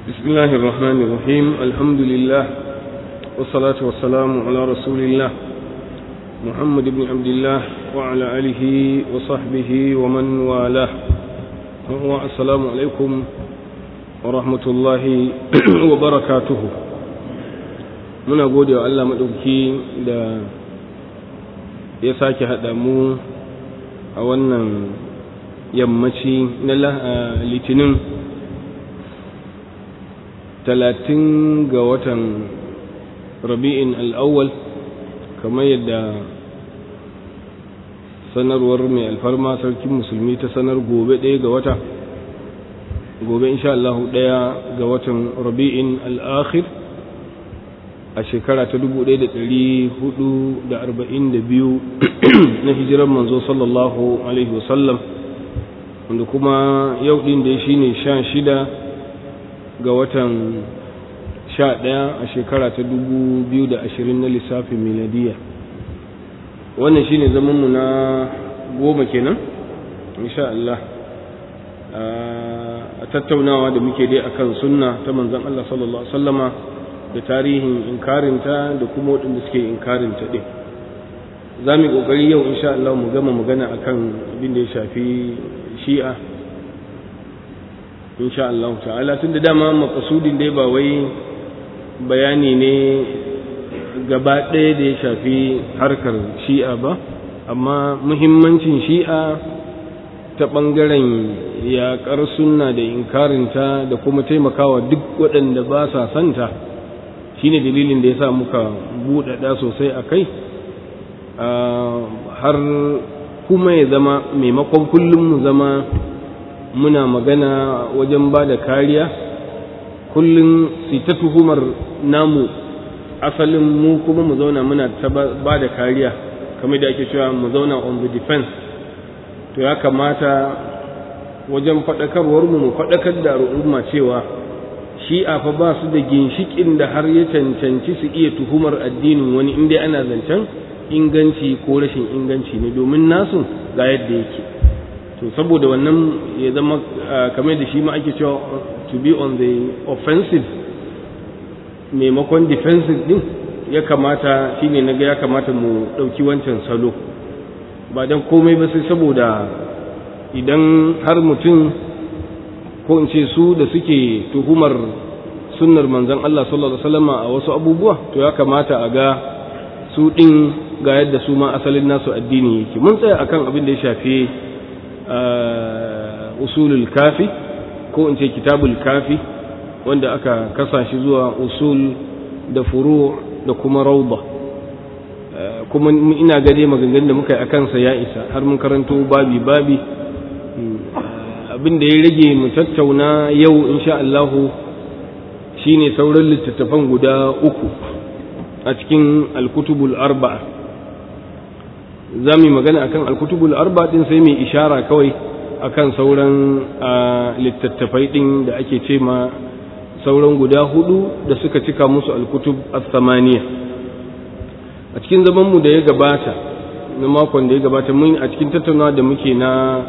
بسم الله الرحمن الرحيم الحمد لله والصلاة والسلام على رسول الله محمد بن عبد الله وعلى آله وصحبه ومن والاه السلام عليكم ورحمة الله وبركاته muna gode wa Allah maɗauki da ya sake haɗa mu a wannan yammaci na litinin talatin ga watan rabi'in al'awwal kamar yadda sanarwar mai alfarma sarkin musulmi ta sanar gobe ɗaya ga wata gobe insha Allah ɗaya ga watan rabi'in al'akhir a shekara ta dubu ɗaya da ɗari hudu da arba'in da biyu na hijirar manzo sallallahu alaihi wasallam wanda kuma yau ɗin da shi ne sha shida ga watan sha ɗaya a shekara ta dubu biyu da ashirin na lissafin miladiya wannan shi ne zamanmu na goma kenan insha Allah a tattaunawa da muke dai akan sunna ta manzon Allah sallallahu alaihi wasallama da tarihin inkarinta da kuma waɗanda suke inkarinta ɗin za mu yi ƙoƙari yau insha Allah mu gama magana akan abin da ya shafi shi'a insha Allah ta'ala tun da dama makasudin dai ba wai bayani ne gaba ɗaya da ya shafi harkar shi'a ba amma muhimmancin shi'a ta ɓangaren yaƙar sunna da inkarinta da kuma taimakawa duk waɗanda ba sa santa shine dalilin da ya sa muka buɗaɗa sosai a kai har kuma ya zama maimakon kullum mu zama muna magana wajen ba da kariya kullum su ta tuhumar namu asalin mu kuma mu zauna muna ta ba da kariya kamar da ake cewa mu zauna on the defense to ya kamata wajen faɗakarwar mu mu faɗakar da al'umma cewa shi'a fa ba su da ginshikin da har ya cancanci su iya tuhumar addinin wani inda ana zancen inganci ko rashin inganci ne domin nasu ga yadda yake to saboda wannan ya zama kamar da shi ma ake cewa to be on the offensive maimakon defensive din ya kamata shine na ga ya kamata mu ɗauki wancan salo ba don komai ba sai saboda idan har mutum ko in ce su da suke tuhumar sunnar manzon Allah sallallahu alaihi wasallam a wasu abubuwa to ya kamata a ga su din ga yadda su ma asalin nasu addini yake mun tsaya akan abin da ya shafi usulul kafi ko in ce kitabul kafi wanda aka kasa shi zuwa usul da furu da kuma rauda kuma ina gade maganganun da muka yi akan sa ya isa har mun karanto babi babi abin da ya rage mu tattauna yau insha Allahu shine sauran littattafan guda uku a cikin alkutubul arba'a za mu yi magana akan alkutubul arba'a din sai mai ishara kawai akan sauran littattafai din da ake ce ma sauran guda hudu da suka cika musu alkutub as-samaniya a cikin zaman mu da ya gabata na makon da ya gabata mun a cikin tattaunawa da muke na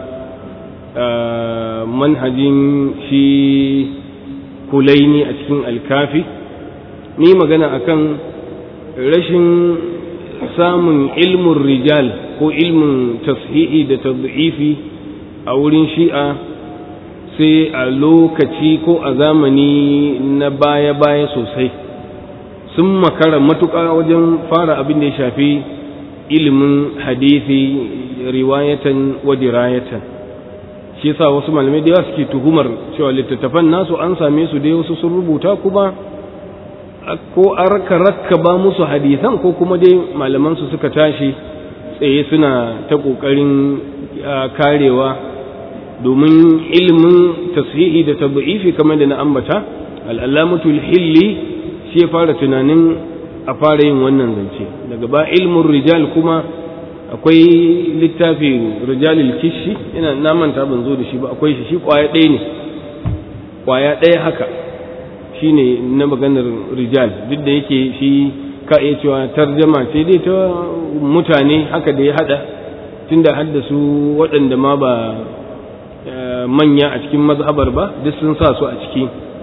manhajin shi kulaini a cikin alkafi ni magana akan rashin samun ilmin rijal ko ilmin tashihi da tad'ifi a wurin shi'a sai a lokaci ko a zamani na baya-baya sosai sun makara matuƙa wajen fara abin da ya shafi ilimin hadithi riwayatan wa dirayatan shi yasa wasu malamai da yawa suke tuhumar cewa littattafan nasu an same su dai wasu sun rubuta kuma ko arka rakka ba musu hadisan ko kuma dai malaman su suka tashi tsaye suna ta kokarin karewa domin ilimin tashihi da tabi'ifi kamar da na ambata al'alamatul hilli shi ya fara tunanin a fara yin wannan zance daga ba ilmin rijal kuma akwai littafin rijalil kishi ina na manta ban zo da shi ba akwai shi shi kwaya ɗaya ne kwaya ɗaya haka shine na maganar rijal duk da yake shi ka iya cewa tarjama ce dai ta mutane haka da ya hada tunda haddasu waɗanda ma ba manya a cikin mazhabar ba duk sun sa su a ciki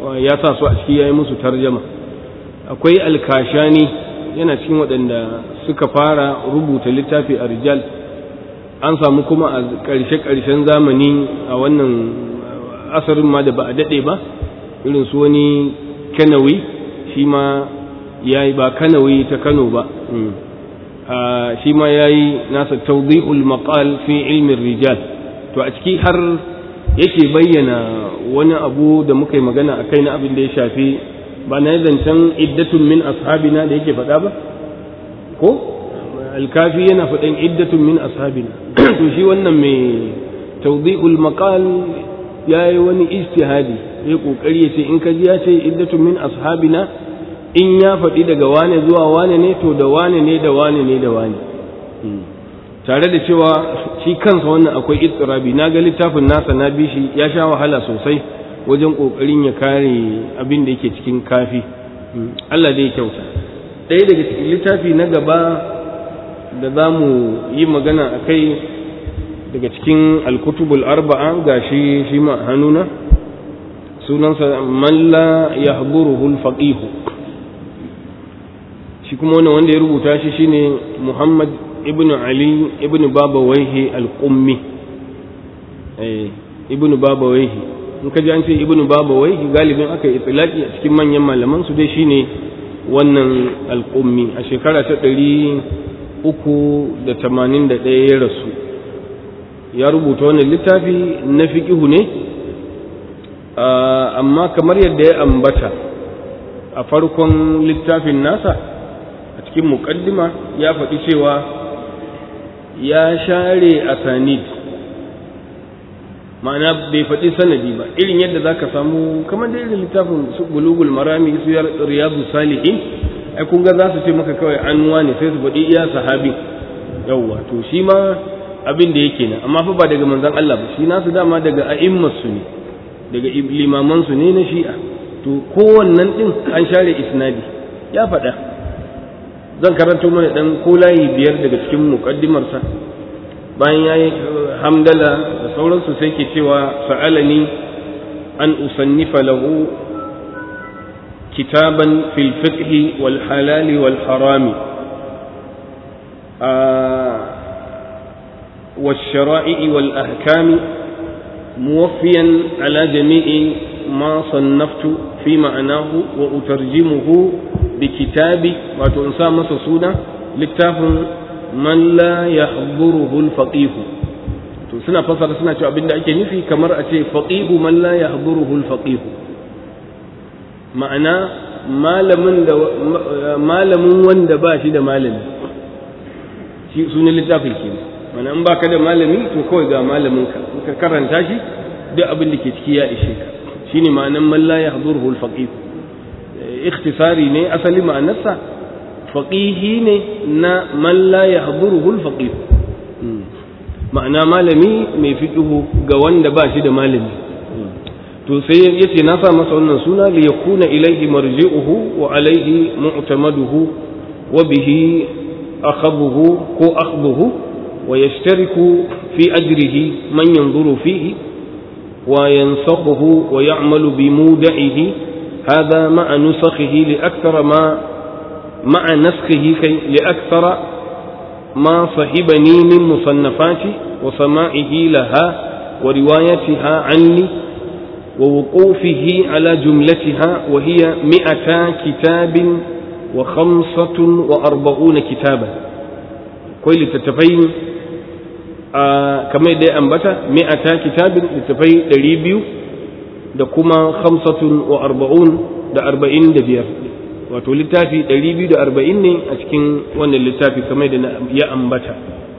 ya sa su a ciki ya yi musu tarjama akwai alkashani yana cikin waɗanda suka fara rubuta littafi a rijal an samu kuma a ƙarshe-ƙarshen zamani a wannan asarin ma da ba a daɗe ba irin su wani kanawi shi ma ya yi ba kanawi ta kano ba shi ma ya yi nasa tawdi'ul maqal fi ilmin rijal to a ciki har yake bayyana wani abu da muka yi magana a kai na abin da ya shafi ba na zancen iddatun min ashabina da yake faɗa ba ko alkafi yana faɗin iddatun min ashabina to shi wannan mai tawdi'ul maqal ya yi wani ijtihadi ya kokari ya ce in ka ji ya ce iddatun min ashabina in ya faɗi daga wane zuwa wane ne to da wane ne da wane ne da wane tare da cewa shi kansa wannan akwai istirabi na ga littafin nasa na bi shi ya sha wahala sosai wajen kokarin ya kare abin da yake cikin kafi Allah dai kyauta ɗaya daga cikin littafi na gaba da za mu yi magana a kai daga cikin alkutubul arba'a ga shi shi ma hannuna sunansa man la yahduruhu al-faqih shi kuma wannan wanda ya rubuta shi shine Muhammad ibn Ali ibn Babawaihi al-Qummi eh ibn Babawaihi in ka ji an ce ibn Babawaihi galibin aka yi itlaqi a cikin manyan malaman su dai shine wannan al-Qummi a shekara ta ɗari uku da tamanin da ɗaya ya rasu ya rubuta wannan littafi na fiƙihu ne amma kamar yadda ya ambata a farkon littafin nasa a cikin muƙaddima ya faɗi cewa ya share asanid ma'ana bai faɗi sanadi ba irin yadda za ka samu kamar da irin littafin su bulugul marami su riyadu salihin ai kun ga za su ce maka kawai an ne sai su faɗi iya sahabi yawwa to shi ma abin da yake nan amma fa ba daga manzon Allah ba shi nasu dama daga a'immas su ne daga limaman su ne na shi'a to kowannan din an share isnadi ya faɗa zan karanto mana dan ko layi biyar daga cikin muqaddimar sa bayan yayi hamdala da sauransu sai ke cewa sa'alani an usannifa lahu كتابا في الفقه والحلال والحرام آه والشرائع والأحكام موفيا على جميع ما صنفت في معناه وأترجمه بكتابي وتنسى مسسونا لكتاب من لا يحضره الفقيه suna fasara suna cewa abinda ake nufi kamar a ce faqihu man la yahduruhu al-faqih ma'ana malamin da malamin wanda ba shi da malami shi sunan littafin ke mana in baka da malami to kawai ga malamin ka ka karanta shi duk abin da ke ciki ya ishe ka shine ma'anan man la yahduruhu al-faqih ikhtisari ne asali ma'anarsa faqihi ne na man la yahduruhu al-faqih ma'ana malami mai fiqhu ga wanda ba shi da malami to sai ya ce na sa masa wannan suna li yakuna ilaihi marji'uhu wa alaihi mu'tamaduhu wa bihi akhadhuhu ko akhdhuhu wa yashtariku fi ajrihi man yanzuru fihi wa yansakhuhu wa ya'malu bi muda'ihi hadha ma'a nusakhihi li akthara ma ma'a naskhihi kay li akthara ma sahibani min musannafati wa sama'ihi laha wa riwayatiha anni ووقوفه على جملتها وهي مئتا كتاب وخمسة وأربعون كتابا كوي لتتفين آه كما يدي أنبتا مئتا كتاب لتتفين دريبيو da kuma khamsatun wa arba'un da arba'in da biyar wato littafi ɗari biyu da arba'in ne a cikin wannan littafi kamar da ya ambata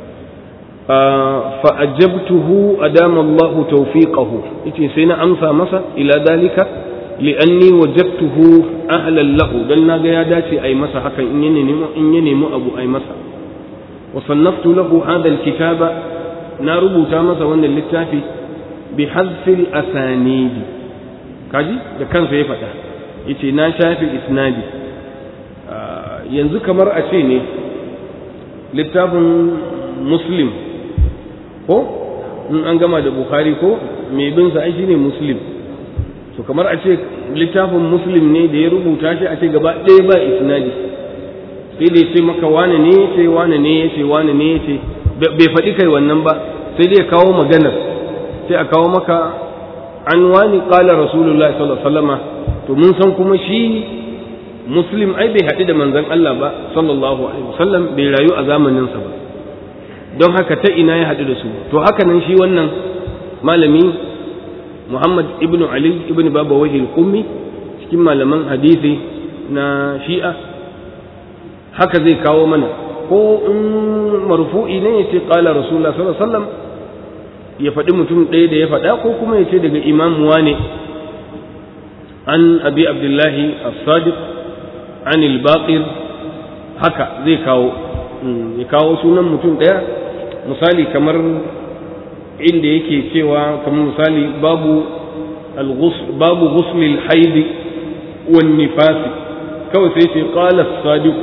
فأجبته أدام الله توفيقه يتي سينا أمسى مسا إلى ذلك لأني وجدته أهلا له قلنا يا داتي أي مسا حكا إن ينمو أبو أي مسا وصنفت له هذا الكتاب ناربو تامسا وأن اللتافي بحذف الأسانيد كاجي ده كان سيفتا يتي ناشا في إسنادي yanzu kamar a ce ne littafin muslim ko in an gama da bukhari ko mai bin sa ai shine muslim to kamar a ce littafin muslim ne da ya rubuta shi a ce gaba ɗaya ba isnadi sai da ya ce maka wane ne ya ce wane ne ya ce wane ne ya ce bai faɗi kai wannan ba sai dai ya kawo maganar sai a kawo maka an wani ƙala rasulullah sallallahu alaihi wasallama to mun san kuma shi muslim ai bai haɗu da manzon Allah ba sallallahu alaihi wasallam bai rayu a zamaninsa ba don haka ta ina ya haɗu da su to haka nan shi wannan malami Muhammad ibn Ali ibn Baba Wahil Qummi cikin malaman hadisi na Shi'a haka zai kawo mana ko in marfu'i ne ya ce qala rasulullah sallallahu alaihi wasallam ya faɗi mutum ɗaya da ya faɗa ko kuma ya ce daga imam wane an abi abdullahi as-sadiq an al-baqir haka zai kawo ya kawo sunan mutum ɗaya misali kamar inda yake cewa kamar misali babu babu ghuslil haidi wan nifasi kawai sai ce qala as-sadiq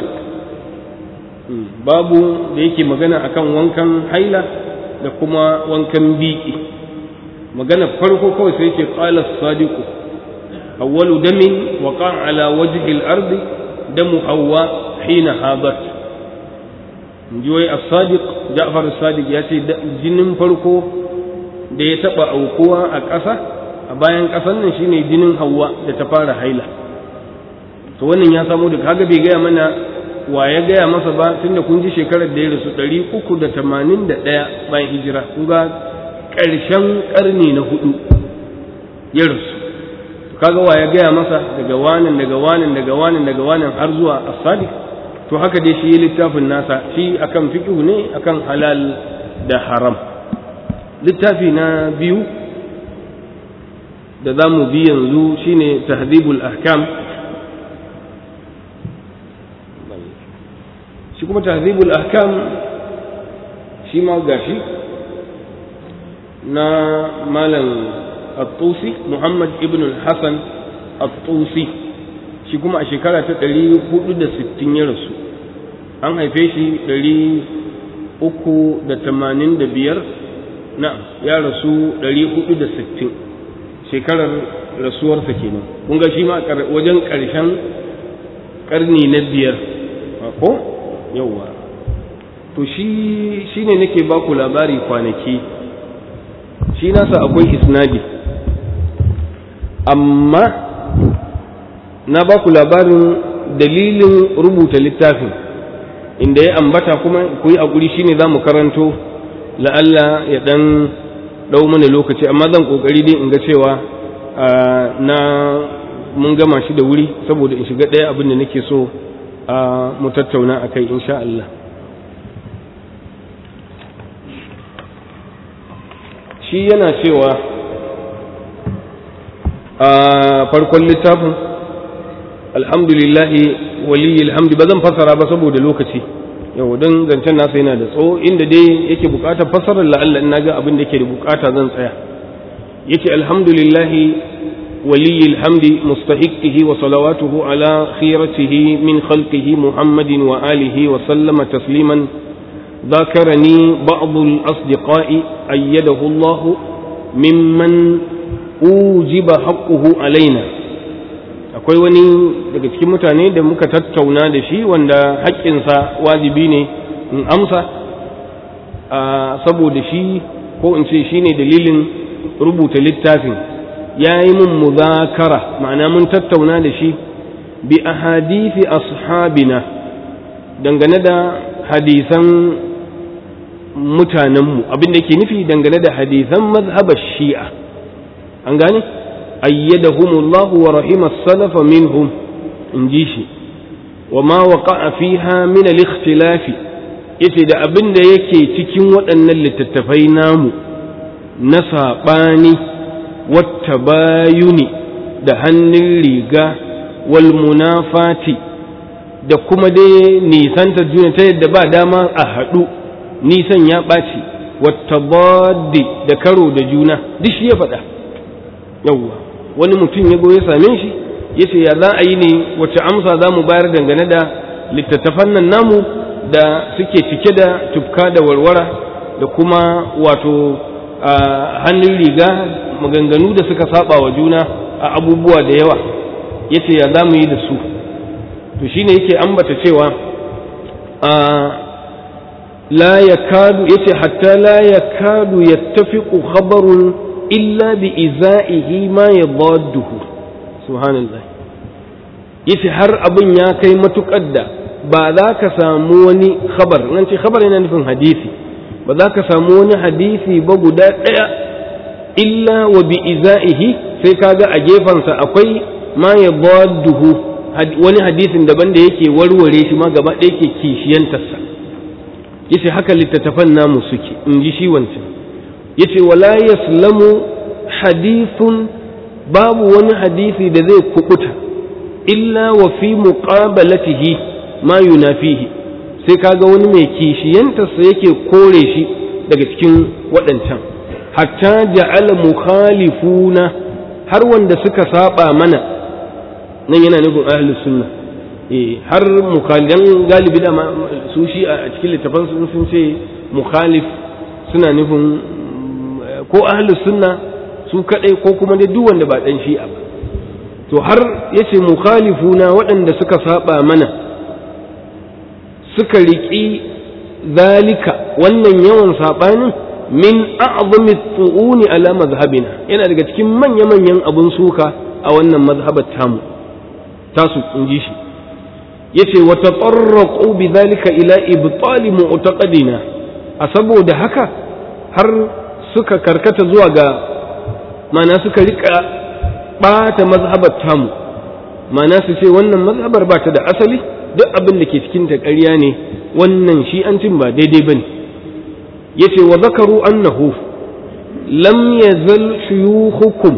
babu da yake magana akan wankan haila da kuma wankan biki magana farko kawai sai ce qala as-sadiq awwalu damin waqa ala wajhi al-ardi damu hawa hina habat ji wai as-sadiq Ja'far as-sadiq ya ce jinin farko da ya taba aukuwa a ƙasa a bayan ƙasan nan shine jinin Hawwa da ta fara haila to wannan ya samu da kaga bai gaya mana wa ya gaya masa ba tunda kun ji shekarar da ya rasu ɗari uku da tamanin da ɗaya bayan hijira kun ga ƙarshen ƙarni na hudu ya rasu kaga wa ya gaya masa daga wanin daga wanin daga wanin daga wanin har zuwa as-sadiq to haka dai shi littafin nasa shi akan fiqh ne akan halal da haram littafi na biyu da za mu bi yanzu shine tahdhibul ahkam shi kuma tahdhibul ahkam shi ma gashi na malam at-tusi muhammad ibn al-hasan at-tusi shi kuma a shekara ta 460 ya rasu an haife shi 385 na ya rasu 460 shekarar rasuwarsa kenan kun ga shi ma wajen ƙarshen ƙarni na biyar ko yauwa to shi shi ne nake ba ku labari kwanaki shi nasa akwai isnadi amma na ba ku labarin dalilin rubuta littafin inda ya ambata kuma ku yi haƙuri shi ne za mu karanto la'alla ya ɗan ɗau mana lokaci amma zan ƙoƙari dai in ga cewa na mun gama shi da wuri saboda in shiga ɗaya abin da nake so mu tattauna a kai insha Allah shi yana cewa a farkon littafin alhamdulillahi waliyyi alhamdu ba zan fassara ba saboda lokaci yau don zancen nasa yana da tsawo inda dai yake bukatar fassarar la'alla in naga abin da yake da bukata zan tsaya yace alhamdulillahi waliyyi alhamdi mustahiqihi wa salawatuhu ala khiratihi min khalqihi muhammadin wa alihi wa sallama tasliman ذكرني بعض الأصدقاء أيده الله ممن أوجب حقه علينا akwai wani daga cikin mutane da muka tattauna da shi wanda haƙƙinsa wajibi ne in amsa saboda shi ko in ce shi ne dalilin rubuta littafin ya yi mun muzakara ma'ana mun tattauna da shi bi ahadithi ashabina dangane da hadisan mutanenmu abin da ke nufi dangane da hadisan mazhabar shi'a an gane ayyadahumullahu wa rahima salafa minhum in ji shi wa ma waqa'a fiha min al-ikhtilafi yace da abin da yake cikin waɗannan littattafai namu na saɓani wata bayuni da hannun riga wal munafati da kuma dai nisanta juna ta yadda ba dama a haɗu nisan ya ɓaci wata baddi da karo da juna duk shi ya faɗa yawwa wani mutum ya ya same shi ya ce ya za a yi ne wacce amsa za mu bayar dangane da littattafan nan namu da suke cike da tufka da warwara da kuma wato hannun riga maganganu da suka saba wa juna a abubuwa da yawa yace ya za mu yi da su to shine yake ambata cewa a la yakadu yace hatta la yakadu yattafiqu khabarun illa bi izaihi ma yadadduhu subhanallah yace har abin ya kai matukar da ba za ka samu wani khabar nan ce khabar yana nufin hadisi ba za ka samu wani hadisi ba guda ɗaya illa wa bi izaihi sai kaga a gefensa akwai ma yadadduhu wani hadisin daban da yake warware shi ma gaba ɗaya ke kishiyantarsa yace haka littattafan namu suke in ji shi wancan yace wala yaslamu hadithun babu wani hadisi da zai kubuta illa wa fi muqabalatihi ma yunafihi sai kaga wani mai kishiyantarsa yake kore shi daga cikin waɗancan hatta ja'ala mukhalifuna har wanda suka saba mana nan yana nufin ahlus sunna eh har mukhalidan galibi da su shi a cikin littafan sun sun ce mukhalif suna nufin ko ahlus sunna su kadai ko kuma dai duk wanda ba dan shi'a ba to har yace mukhalifuna waɗanda suka saba mana suka riƙi zalika wannan yawan sabanin min a'zami tsu'uni ala mazhabina yana daga cikin manya-manyan abun suka a wannan mazhabar tamu tasu in ji shi yace wa tatarraqu bidhalika ila ibtal mu'taqadina a saboda haka har suka karkata zuwa ga mana suka rika bata mazhabar tamu mana su ce wannan mazhabar ba ta da asali duk abin da ke cikin ta ƙarya ne wannan shi an cin ba daidai bane yace wa zakaru annahu lam yazal shuyukhukum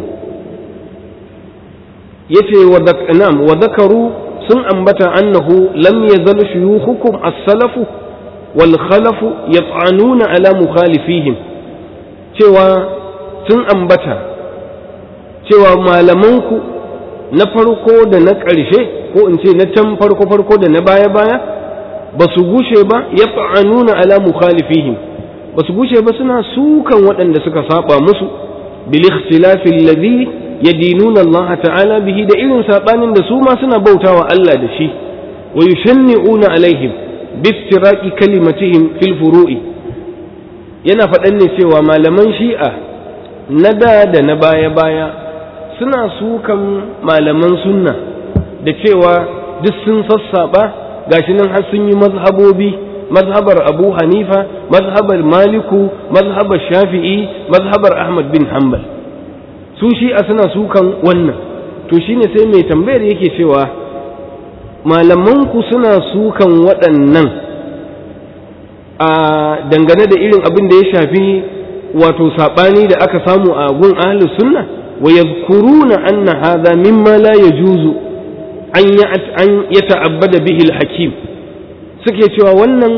yace wa na'am wa zakaru sun ambata annahu lam yazal shuyukhukum as-salafu wal khalafu yat'anuna ala mukhalifihim cewa sun ambata cewa malamanku na farko da na ƙarshe ko in ce na can farko farko da na baya baya ba su gushe ba yat'anuna ala mukhalifihim ba su gushe ba suna sukan waɗanda suka saba musu bil ikhtilafi alladhi yadinuna Allah ta'ala bihi da irin sabanin da su ma suna bautawa Allah da shi wa yushanni'una alaihim bistiraqi kalimatihim fil furu'i yana faɗan ne cewa malaman shi'a na da da na baya baya suna sukan malaman sunna da cewa duk sun sassaba gashi nan har sun yi mazhabobi mazhabar abu hanifa mazhabar maliku mazhabar shafi'i mazhabar ahmad bin hanbal su shi'a suna sukan wannan to shine sai mai tambayar yake cewa malamanku suna sukan waɗannan a dangane da irin abin da ya shafi wato saɓani da aka samu a gun ahlus sunna wa yadhkuruna anna hadha mimma la yajuzu an yata'abbada bihi al-hakim suke cewa wannan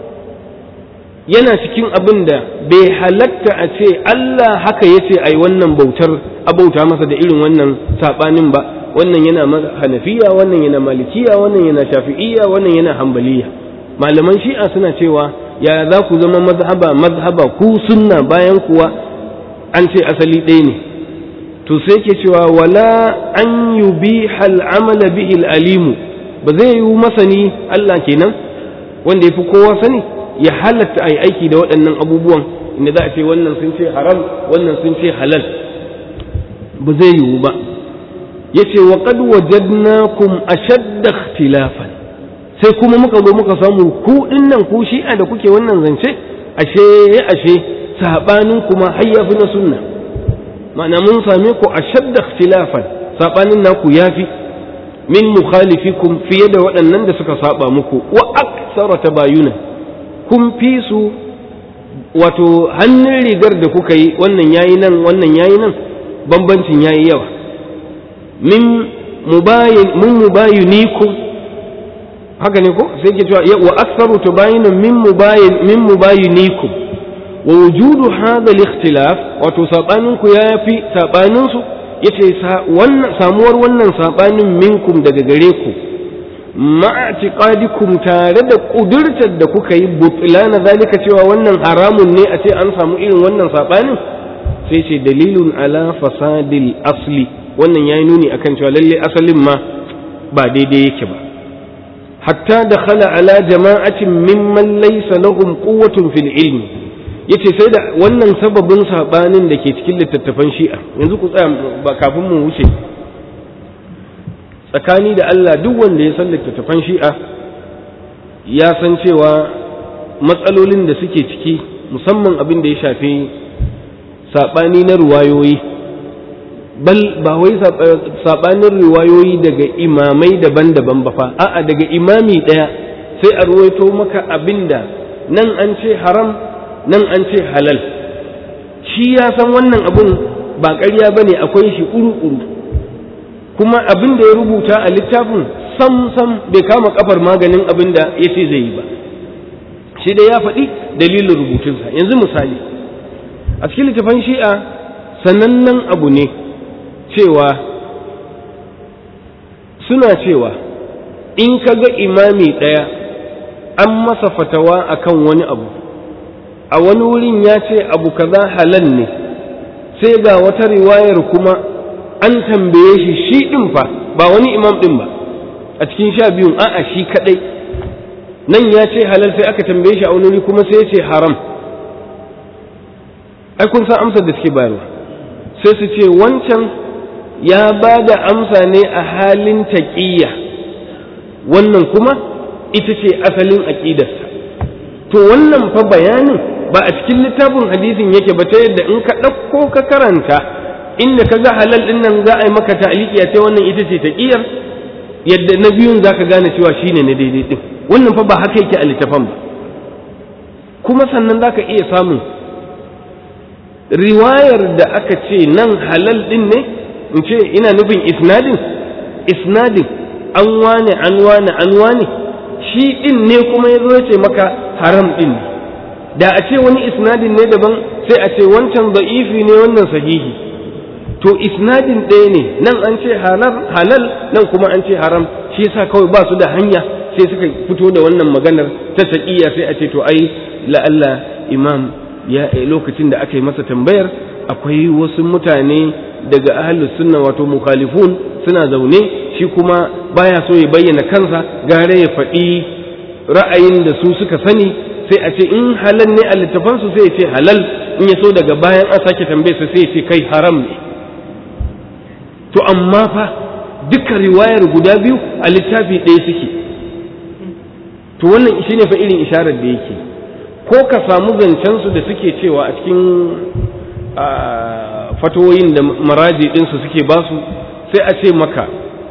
yana cikin abin da bai halatta a ce Allah haka ya ce a yi wannan bautar abauta masa da irin wannan saɓanin ba wannan yana hanafiya wannan yana malikiya wannan yana shafi'iya wannan yana hambaliya malaman shi'a suna cewa ya za ku zama mazhaba mazhaba ku sunna bayan kuwa an ce asali ɗaya ne to sai ke cewa wala an yubiha al'amala bihi alimu ba zai yi masani Allah kenan wanda ya fi kowa sani ya halatta a yi aiki da waɗannan abubuwan inda za a ce wannan sun ce haram wannan sun ce halal ba zai yiwu ba ya ce wa qad wajadnakum ashadda ikhtilafan sai kuma muka zo muka samu ku dinnan ku shi'a da kuke wannan zance ashe ashe sabanin kuma har yafi na sunna ma'ana mun same ku ashadda ikhtilafan sabanin naku yafi min mukhalifikum fiye da waɗannan da suka saba muku wa aksara tabayuna kun fi su wato hannun rigar da kuka yi wannan yayi nan wannan yayi nan bambancin yayi yawa min mubayin mun mubayinikum haka ne ko sai ke cewa wa aktsaru tabayinun min mubayin min mubayinikum wa wujudu hadha al-ikhtilaf wato sabanin ku yafi sabanin su yace wannan samuwar wannan sabanin minkum daga gare ku ma'atiqadikum tare da kudurtar da kuka yi butlana zalika cewa wannan haramun ne a ce an samu irin wannan sabanin sai ce dalilun ala fasadil asli wannan yayi nuni akan cewa lalle asalin ma ba daidai yake ba hatta da khala ala jama'atin mimman laysa lahum quwwatun fil ilmi yace sai da wannan sababin sabanin da ke cikin littattafan shi'a yanzu ku tsaya ba kafin mu wuce tsakani da Allah duk wanda ya san littattafan shi'a ya san cewa matsalolin da suke ciki musamman abin da ya shafi sabani na ruwayoyi bal ba wai sabanin riwayoyi daga imamai daban-daban ba fa a'a daga imami ɗaya sai a ruwaito maka abinda nan an ce haram nan an ce halal shi ya san wannan abun ba ƙarya ba ne akwai shi uru-uru kuma abin da ya rubuta a littafin sam-sam bai kama kafar maganin abin da ya ce zai yi ba shi da ya faɗi dalilin rubutunsa yanzu misali a cikin littafan shi'a sanannen abu ne cewa suna cewa in ka ga imami ɗaya an masa fatawa akan wani abu a wani wurin ya ce abu kaza halal ne sai ga wata riwayar kuma an tambaye shi shi ɗin fa ba wani imam ɗin ba a cikin sha biyun a'a shi kaɗai nan ya ce halal sai aka tambaye shi a wani wuri kuma sai ya ce haram ai kun san amsar da suke bayarwa sai su ce wancan ya ba da amsa ne a halin taƙiyya wannan kuma ita ce asalin aƙidarsa to wannan fa bayanin ba a cikin littafin hadisin yake ba ta yadda in ka ɗauko ka karanta inda ka ga halal ɗin nan za a yi maka ta'aliki ce wannan ita ce taƙiyar yadda na biyun za ka gane cewa shine na daidai ɗin wannan fa ba haka yake a littafan ba kuma sannan za ka iya samun riwayar da aka ce nan halal ɗin ne in ce ina nufin isnadin isnadin an wane an wane an wane shi ɗin ne kuma ya zo ya ce maka haram ɗin ne da a ce wani isnadin ne daban sai a ce wancan da'ifi ne wannan sahihi to isnadin ɗaya ne nan an ce halal nan kuma an ce haram shi yasa kawai ba su da hanya sai suka fito da wannan maganar ta taƙiyya sai a ce to ai la'alla imam ya lokacin da aka yi masa tambayar akwai wasu mutane daga ahlus sunna wato mukhalifun suna zaune shi kuma baya so ya bayyana kansa gare ya faɗi ra'ayin da su suka sani sai a ce in halal ne a littafansu sai ya ce halal in ya so daga bayan an sake tambaye sa sai ya ce kai haram ne to amma fa duka riwayar guda biyu a littafi ɗaya suke to wannan shine fa irin isharar da yake ko ka samu zancensu da suke cewa a cikin fatoyin da maraji ɗinsu suke basu sai a ce maka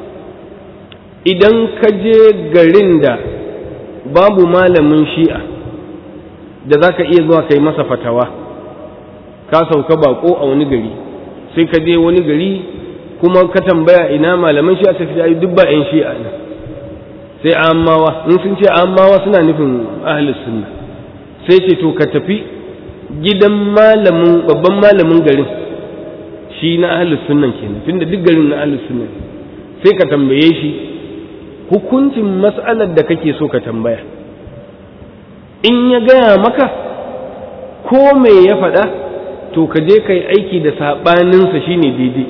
idan ka je garin da babu malamin shi'a da za ka iya zuwa kai masa fatawa ka sauka bako a wani gari sai ka je wani gari kuma ka tambaya ina malaman shi'a ta fi duk ba 'yan shi'a ne sai ammawa in sun ce ammawa suna nufin ahlus sunna sai ce to ka tafi gidan malamin babban malamin garin shi na ahlus sunnan kenan tunda duk garin na ahlus sunnan sai ka tambaye shi hukuncin mas'alar da kake so ka tambaya in ya gaya maka ko me ya faɗa to ka je ka yi aiki da saɓaninsa shine daidai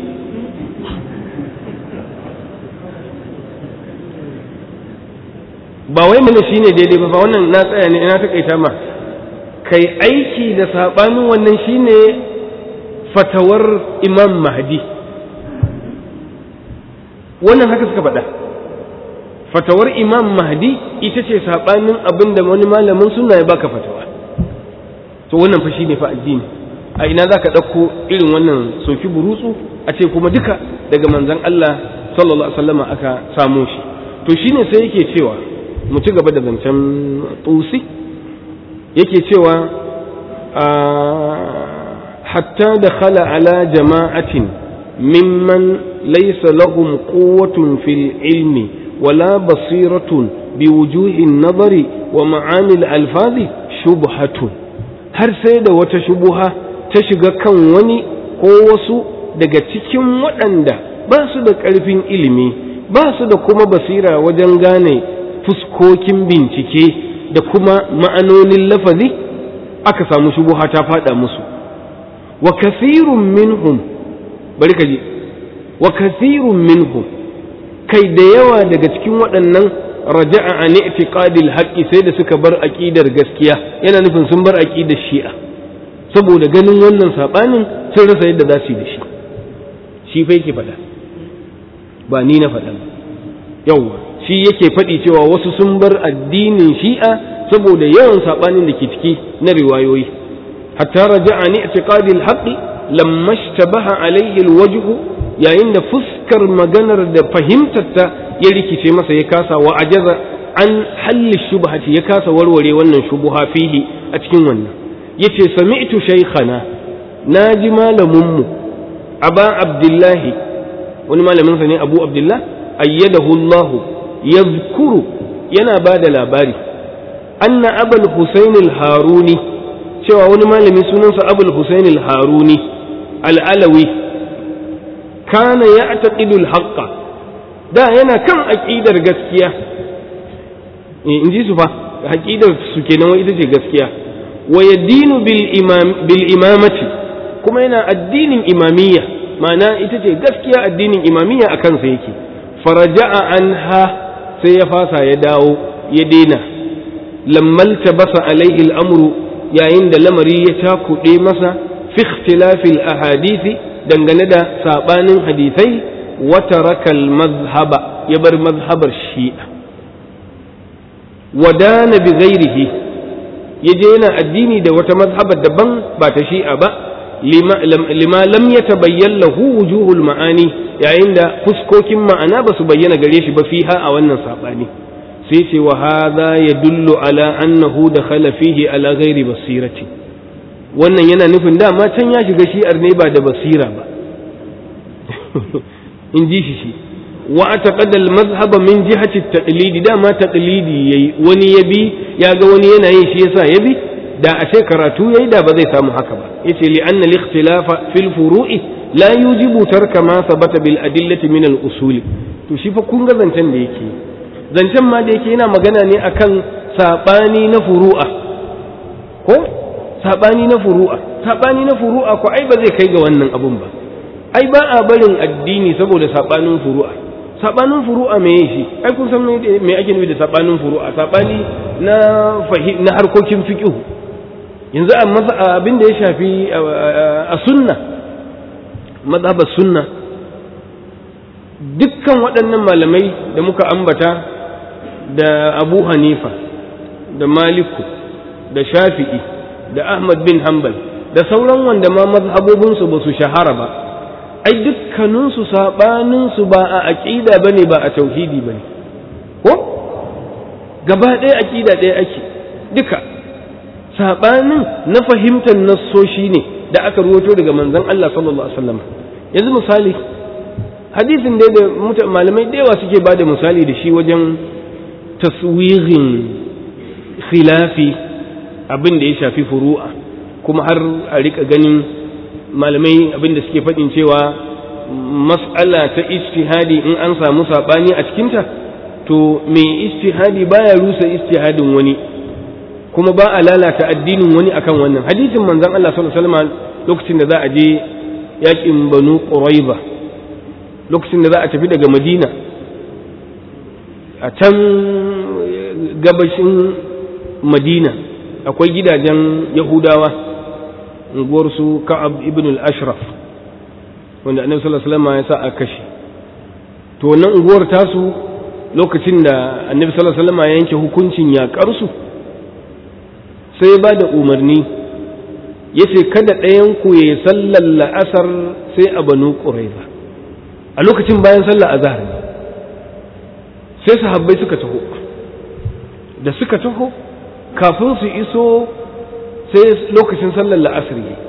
ba wai mana shine daidai ba wannan na tsaya ne ina takaita ma kai aiki da saɓanin wannan shine fatawar imam mahdi wannan haka suka faɗa fatawar imam mahdi ita ce saɓanin abin da wani malamin suna ya baka fatawa to wannan fa shine fa addini a ina za ka ɗauko irin wannan soki burutsu a ce kuma duka daga manzan Allah sallallahu alaihi wasallam aka samo shi to shine sai yake cewa mu ci gaba da zancen tusi yake cewa hatta da khala ala jama'atin mimman laysa lahum quwwatun fil ilmi wala basiratun biwujuhin nazari wa ma'anil alfazi shubhatun har sai da wata shubuha ta shiga kan wani ko wasu daga cikin waɗanda ba su da ƙarfin ilimi ba su da kuma basira wajen gane fuskokin bincike da kuma ma'anonin lafazi aka samu shubuha ta fada musu wa kasirun minhum bari ka ji wa kathirun minhum kai da yawa daga cikin waɗannan raja'a an i'tiqadil haqqi sai da suka bar aqidar gaskiya yana nufin sun bar aqidar shi'a saboda ganin wannan sabanin sun rasa yadda za su yi da shi shi fa yake faɗa ba ni na faɗa yawa shi yake faɗi cewa wasu sun bar addinin shi'a saboda yawan sabanin da ke ciki na riwayoyi hatta raja'a an i'tiqadil haqqi lamma ishtabaha alayhi alwajhu yayin da fuskar maganar da fahimtarta ya rikice masa ya kasa wa ajaza an halli shubhati ya kasa warware wannan shubuha fihi a cikin wannan yace sami'tu shaykhana naji malamin mu aba abdullahi wani malamin sa ne abu abdullah ayyadahu allah yadhkuru yana bada labari anna abul husain al-haruni cewa wani malami sunansa abul husain al-haruni al-alawi kana ya'taqidu al-haqqa da yana kan aqidar gaskiya in ji su fa aqidar su kenan wai ita ce gaskiya wa yadinu bil imam bil imamati kuma yana addinin imamiyya ma'ana ita ce gaskiya addinin imamiyya akan sa yake faraja'a anha sai ya fasa ya dawo ya daina lammal tabasa alaihi al'amru yayin da lamari ya cakuɗe masa fi ikhtilafil ahadithi dangane da sabanin hadithai wa tarakal mazhaba ya bar mazhabar shi'a wadana bi ghairihi ya je yana addini da wata mazhabar daban ba ta shi'a ba lima lam yatabayyan lahu wujuhul ma'ani yayin da fuskokin ma'ana ba su bayyana gare shi ba fiha a wannan sabani sai ce wa hadha yadullu ala annahu dakhala fihi ala ghairi basirati wannan yana nufin dama can ya shiga shi'ar ne ba da basira ba in ji shi shi wa ataqada al-mazhab min jihati at-taqlid dama taqlidi yayi wani yabi ya ga wani yana yin shi yasa yabi da a ce karatu yayi da ba zai samu haka ba yace li anna al-ikhtilafa fil furu'i la yujibu tarka ma sabata bil adillati min al-usul to shi fa kun ga zancen da yake zancen ma da yake yana magana ne akan sabani na furu'a ko sabani na furu'a sabani na furu'a ko ai ba zai kai ga wannan abun ba ai ba a barin addini saboda sabanin furu'a sabanin furu'a me shi ai kun san me ake nufi da sabanin furu'a sabani na fahim na harkokin fiqh yanzu abin da ya shafi a sunna mazhabar sunna dukkan waɗannan malamai da muka ambata da abu hanifa da maliku da shafi'i da ahmad bin hanbal da sauran wanda ma mazhabobinsu ba su shahara ba ai dukkaninsu saɓaninsu ba a aƙida ba ne ba a tauhidi ba ne ko gaba ɗaya aƙida ɗaya ake duka saɓanin na fahimtar nassoshi ne da aka ruwato daga manzon Allah sallallahu alaihi wasallam yanzu misali hadisin dai da malamai da yawa suke ba da misali da shi wajen taswirin khilafi abin da ya shafi furu'a kuma har a rika ganin malamai abin da suke faɗin cewa mas'ala ta ijtihadi in an samu saɓani a cikinta to mai ijtihadi baya rusa ijtihadin wani kuma ba a lalata addinin wani akan wannan hadisin manzon Allah sallallahu alaihi wasallam lokacin da za a je yakin banu quraiba lokacin da za a tafi daga madina a can gabashin madina akwai gidajen yahudawa unguwar su ka'ab ibn al-ashraf wanda annabi sallallahu alaihi wasallam ya sa a kashe to wannan unguwar tasu lokacin da annabi sallallahu alaihi wasallam ya yanke hukuncin yakar su sai ba da umarni yace kada ɗayan ku yayi sallar la'asar sai a banu quraiza a lokacin bayan sallar azhar ne sai sahabbai suka taho da suka taho kafin su iso sai lokacin sallar la'asar yi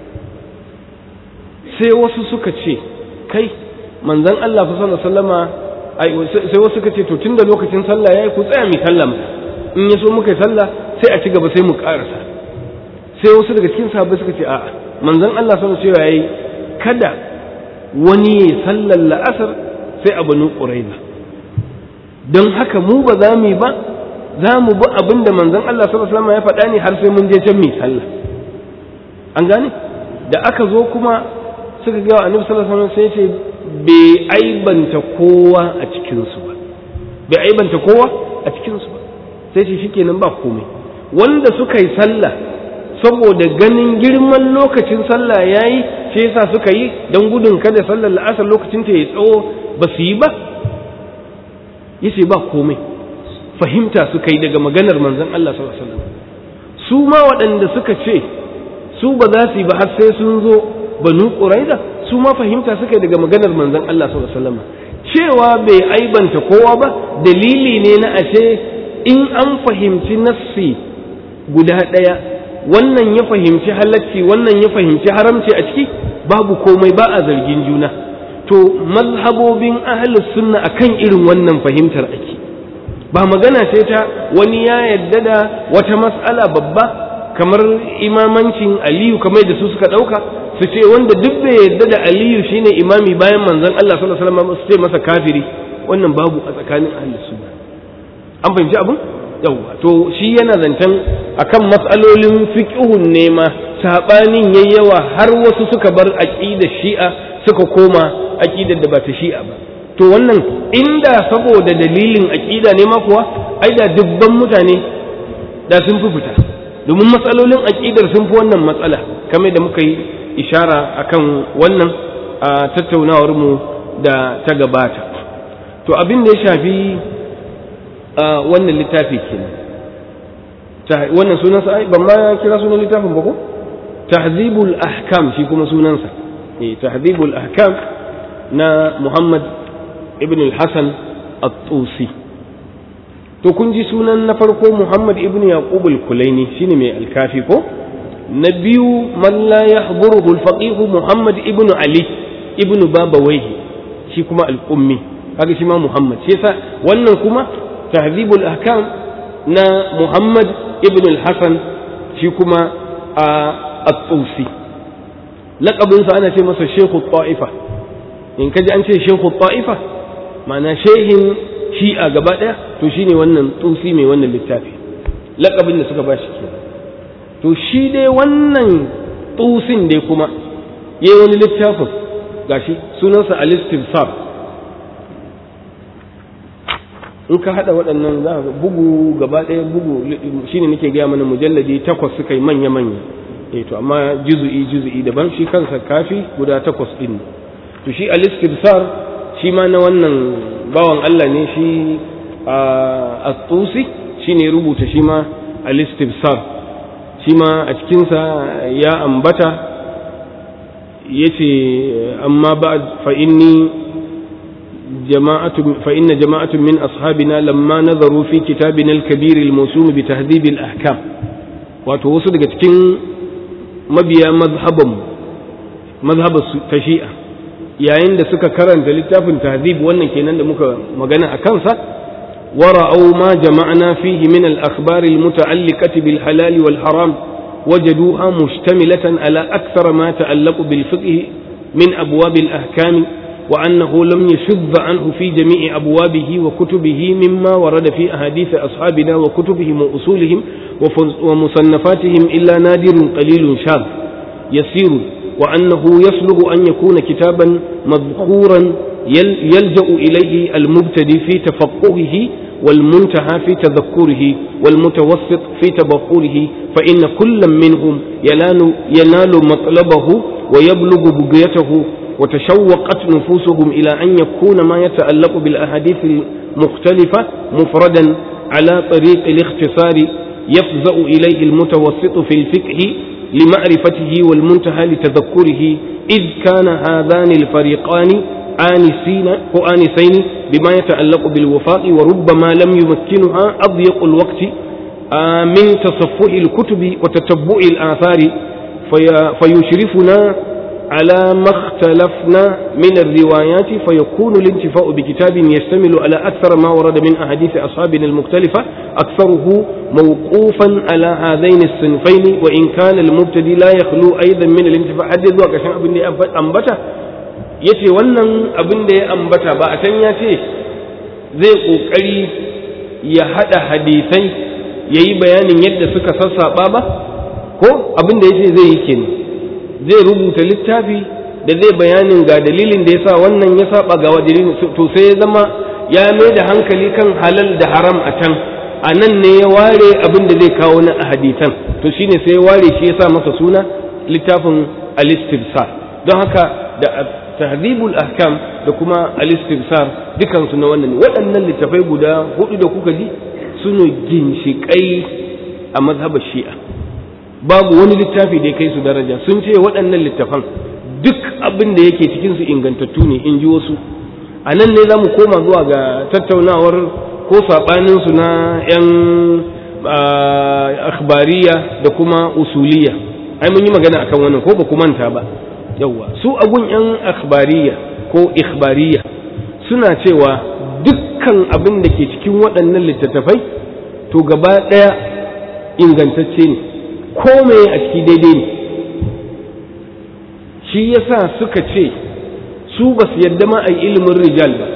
sai wasu suka ce kai manzan Allah fa sallama sai wasu suka ce to tunda lokacin sallah yayi ku tsaya mi sallah in ya so muka yi sallah sai a ci gaba sai mu karasa sai wasu daga cikin sahabbai suka ce a'a manzan Allah sallallahu alaihi wasallam yayi kada wani ya sallar la'asar sai a banu quraiba don haka mu ba za mu yi ba za mu bi abin da manzon Allah sallallahu alaihi wasallam ya faɗa ne har sai mun je can mai sallah an gane da aka zo kuma suka ga annabi sallallahu alaihi wasallam sai ce bai aibanta kowa a cikinsu ba bai aibanta kowa a cikinsu ba sai shi shikenan ba komai wanda suka yi sallah saboda ganin girman lokacin sallah yayi shi yasa suka yi don gudun kada sallar la'asar lokacin ta ya tsawo ba su yi ba yace ba komai fahimta suka yi daga maganar manzon Allah sallallahu alaihi wasallam su ma waɗanda suka ce su ba za su yi ba har sai sun zo banu quraida su ma fahimta suka yi daga maganar manzon Allah sallallahu alaihi wasallam cewa bai aibanta kowa ba dalili ne na ashe in an fahimci nassi guda ɗaya wannan ya fahimci halacci wannan ya fahimci haramci a ciki babu komai ba a zargin juna to mazhabobin ahlus sunna akan irin wannan fahimtar ake ba magana ce ta wani ya yadda da wata mas'ala babba kamar imamancin aliyu kamar da su suka ɗauka su ce wanda duk bai yadda da aliyu shine imami bayan manzon Allah sallallahu alaihi wasallam su ce masa kafiri wannan babu a tsakanin ahlus sunna an fahimci abin yawwa to shi yana zancen akan matsalolin fiqhun ne ma sabanin yayyawa har wasu suka bar aqidar shi'a suka koma aqidar da ba ta shi'a ba to wannan inda saboda dalilin aqida ne ma kuwa ai da dubban mutane da sun fi fita domin matsalolin aqidar sun fi wannan matsala kamar da muka yi ishara akan wannan a tattaunawar mu da ta gabata to abin da ya shafi wannan littafi kenan wannan sunansa ai ban ma kira sunan littafin ba ko tahzibul ahkam shi kuma sunansa eh tahzibul ahkam na Muhammad ibn al-Hasan at-Tusi to kun ji sunan na farko Muhammad ibn Yaqub al-Kulaini shine mai al-Kafi ko na biyu man la yahduruhu al-faqih Muhammad ibn Ali ibn Babawayhi shi kuma al-Ummi kaga shi ma Muhammad shi yasa wannan kuma تهذيب الأحكام نا محمد ابن الحسن شيكما الطوسي لقب أنا شيء مثل شيخ الطائفة إن كجي أنت شيخ الطائفة معنى شيخ شيئا قبادة تشيني ونن طوسي مي ونن للتافي لقب إن سكا باشي to shi dai wannan tusin dai kuma ya yi wani littafin gashi sunansa al-istifsar in ka hada waɗannan za ka bugu gaba ɗaya bugu shine nake gaya mana mujalladi takwas suka yi manya manya eh to amma juzu'i juzu'i daban shi kansa kafi guda takwas din to shi al-istibsar shi ma na wannan bawan Allah ne shi at-tusi shine rubuta shi ma al-istibsar shi ma a cikin sa ya ambata yace amma ba'd fa inni جماعة فإن جماعة من أصحابنا لما نظروا في كتابنا الكبير الموسوم بتهذيب الأحكام وتوصل cikin mabiya mazhabin mazhab tashi'a yayin da suka karanta littafin tahdhib wannan kenan da muka magana a kansa wara'au ma jama'na fihi min al-akhbar al-muta'alliqati bil halal wal haram wajaduha mushtamilatan ala akthar ma ta'allaqu bil fiqh min abwab al-ahkam وأنه لم يشذ عنه في جميع أبوابه وكتبه مما ورد في أحاديث أصحابنا وكتبهم وأصولهم ومصنفاتهم إلا نادر قليل شاذ يسير وأنه يصلح أن يكون كتابا مذخورا يلجأ إليه المبتدي في تفقهه والمنتهى في تذكره والمتوسط في تبخره فإن كل منهم ينال, ينال مطلبه ويبلغ بقيته وتشوقت نفوسهم إلى أن يكون ما يتعلق بالأحاديث المختلفة مفردا على طريق الاختصار يفزأ إليه المتوسط في الفقه لمعرفته والمنتهى لتذكره إذ كان هذان الفريقان آنسين وآنسين بما يتعلق بالوفاء وربما لم يمكنها أضيق الوقت من تصفح الكتب وتتبع الآثار فيشرفنا على ما اختلفنا من الروايات فيكون الانتفاء بكتاب يشتمل على أكثر ما ورد من أحاديث أصحابنا المختلفة أكثره موقوفا على هذين الصنفين وإن كان المبتدي لا يخلو أيضا من الانتفاع حدث ذلك عشان أبن أنبتا yace wannan abin da ya ambata ba a can ya ce zai ƙoƙari ya haɗa hadisai ya yi bayanin yadda suka sassaɓa ba ko abin da ya ce zai yi kenan zai rubuta littafi da zai bayanin ga dalilin da yasa wannan ya saba ga dalilin to sai ya zama ya mai da hankali kan halal da haram a can a nan ne ya ware abin da zai kawo na hadisan to shine sai ya ware shi ya sa masa suna littafin al-istibsar don haka da tahdhibul ahkam da kuma al-istibsar dukansu na wannan waɗannan littafai guda hudu da kuka ji suna ginshiƙai a mazhabar shi'a babu wani littafi da ya kai su daraja sun ce waɗannan littafan duk abin da yake cikin su ingantattu ne in ji wasu a nan ne za mu koma zuwa ga tattaunawar ko saɓaninsu na 'yan akhbariya da kuma usuliya ai mun yi magana akan wannan ko ba ku manta ba yawwa su agun 'yan akhbariya ko ikhbariya suna cewa dukkan abin da ke cikin waɗannan littattafai to gaba ɗaya ingantacce ne ko me a ciki daidai ne shi yasa suka ce su ba su yadda ma a yi ilimin rijal ba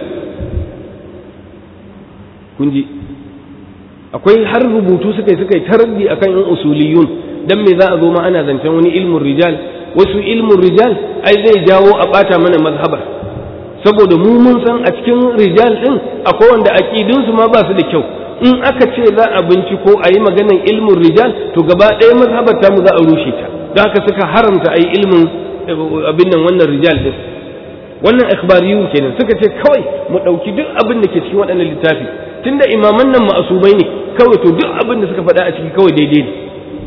kun ji akwai har rubutu suka yi suka yi taraddi akan yan usuliyun dan me za a zo ma ana zancen wani ilmin rijal wasu ilmin rijal ai zai jawo a bata mana mazhabar saboda mu mun san a cikin rijal din akwai wanda aqidun su ma ba su da kyau in aka ce za a binciko a yi maganan ilmin rijal to gaba ɗaya mazhabar ta mu za a rushe ta don haka suka haramta a yi ilmin abin nan wannan rijal din wannan ikhbariyu kenan suka ce kawai mu ɗauki duk abin da ke cikin waɗannan littafi tunda imaman nan ma'asumai ne kawai to duk abin da suka faɗa a ciki kawai daidai ne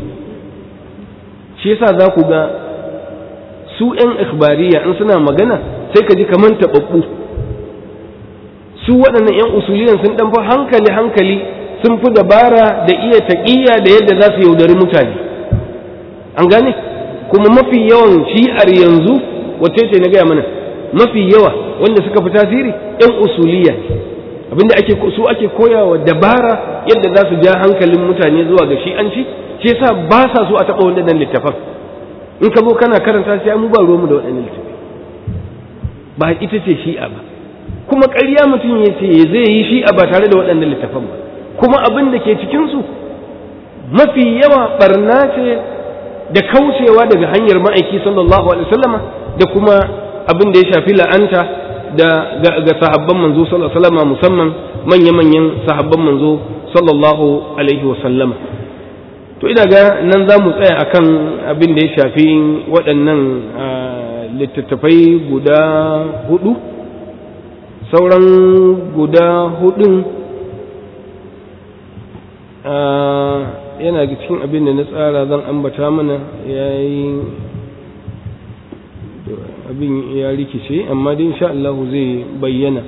shi yasa za ku ga su 'yan ikhbariya in suna magana sai ka ji kamar taɓaɓɓu su waɗannan 'yan usuliyan sun ɗan fi hankali hankali sun fi dabara da iya taƙiyya da yadda za su yaudari mutane an gane kuma mafi yawan shi'ar yanzu wacce ce na gaya mana mafi yawa wanda suka fi tasiri 'yan usuliya abinda ake su ake koyawa dabara yadda za su ja hankalin mutane zuwa ga shi'anci shi yasa ba sa so a taɓa waɗannan littafan in ka zo kana karanta sai mu ba ruwanmu da waɗannan littafai ba ita ce shi'a ba kuma ƙarya mutum ya ce zai yi shi'a ba tare da waɗannan littafan ba kuma abin da ke cikinsu mafi yawa barna ce da kaucewa daga hanyar ma'aiki sallallahu alaihi wasallama da kuma abin da ya shafi la'anta da ga sahabban manzo sallallahu alaihi wasallama musamman manya-manyan sahabban manzo sallallahu alaihi wasallama to ina ga nan za mu tsaya akan abin da ya shafi waɗannan littattafai guda hudu sauran guda hudun yana cikin abin da na tsara zan ambata mana ya yi abin ya rikice amma dai insha Allah zai bayyana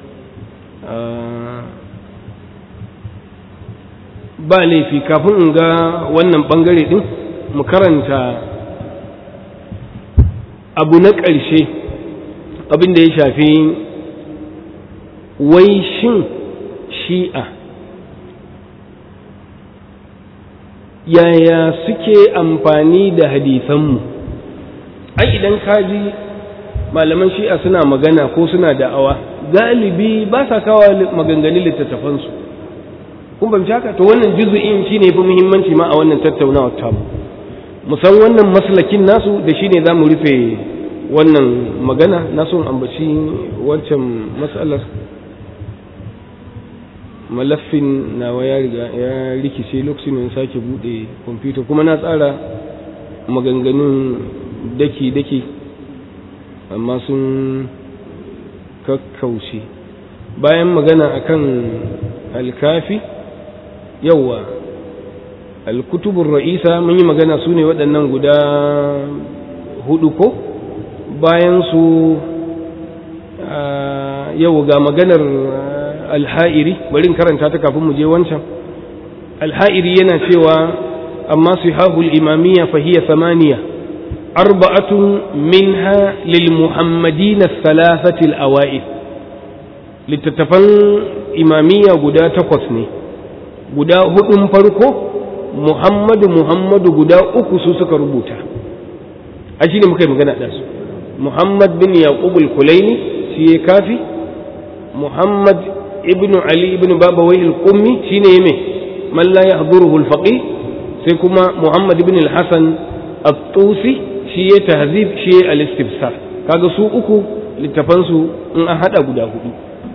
ba laifi kafin in ga wannan bangare din mu karanta abu na ƙarshe abin da ya shafi wai shin shi'a yaya suke amfani da hadisanmu ai idan kaji malaman shi'a suna magana ko suna da'awa galibi ba sa kawo maganganun littattafansu kun fahimci haka to wannan juzu'in shine fi muhimmanci ma a wannan tattaunawar tamu musan wannan maslakin nasu da shine za mu rufe wannan magana na son ambaci wancan matsalar malaffin nawa ya riga ya rikice lokacin da sake bude kwamfuta kuma na tsara maganganun daki-daki amma sun kakkaushe bayan magana akan alkafi yauwa alkutubun ra'isa mun yi magana su ne waɗannan guda hudu ko bayan su yau ga maganar alha'iri bari karanta ta kafin mu je wancan alha'iri yana cewa amma sihahul imamiyya fahiya samaniya arba'atun minha lil muhammadin thalathati al-awa'id littattafan imamiyya guda takwas ne guda hudun farko muhammadu muhammadu guda uku su suka rubuta a shi ne muka yi magana da su muhammad bin yaqub al-kulaini shi ya kafi muhammad ibn ali ibn babawai al-qummi shine yame man la yahduruhu al-faqih sai kuma muhammad ibn al-hasan at-tusi shi ya tahzib shi ya al-istibsar kaga su uku littafansu in an hada guda hudu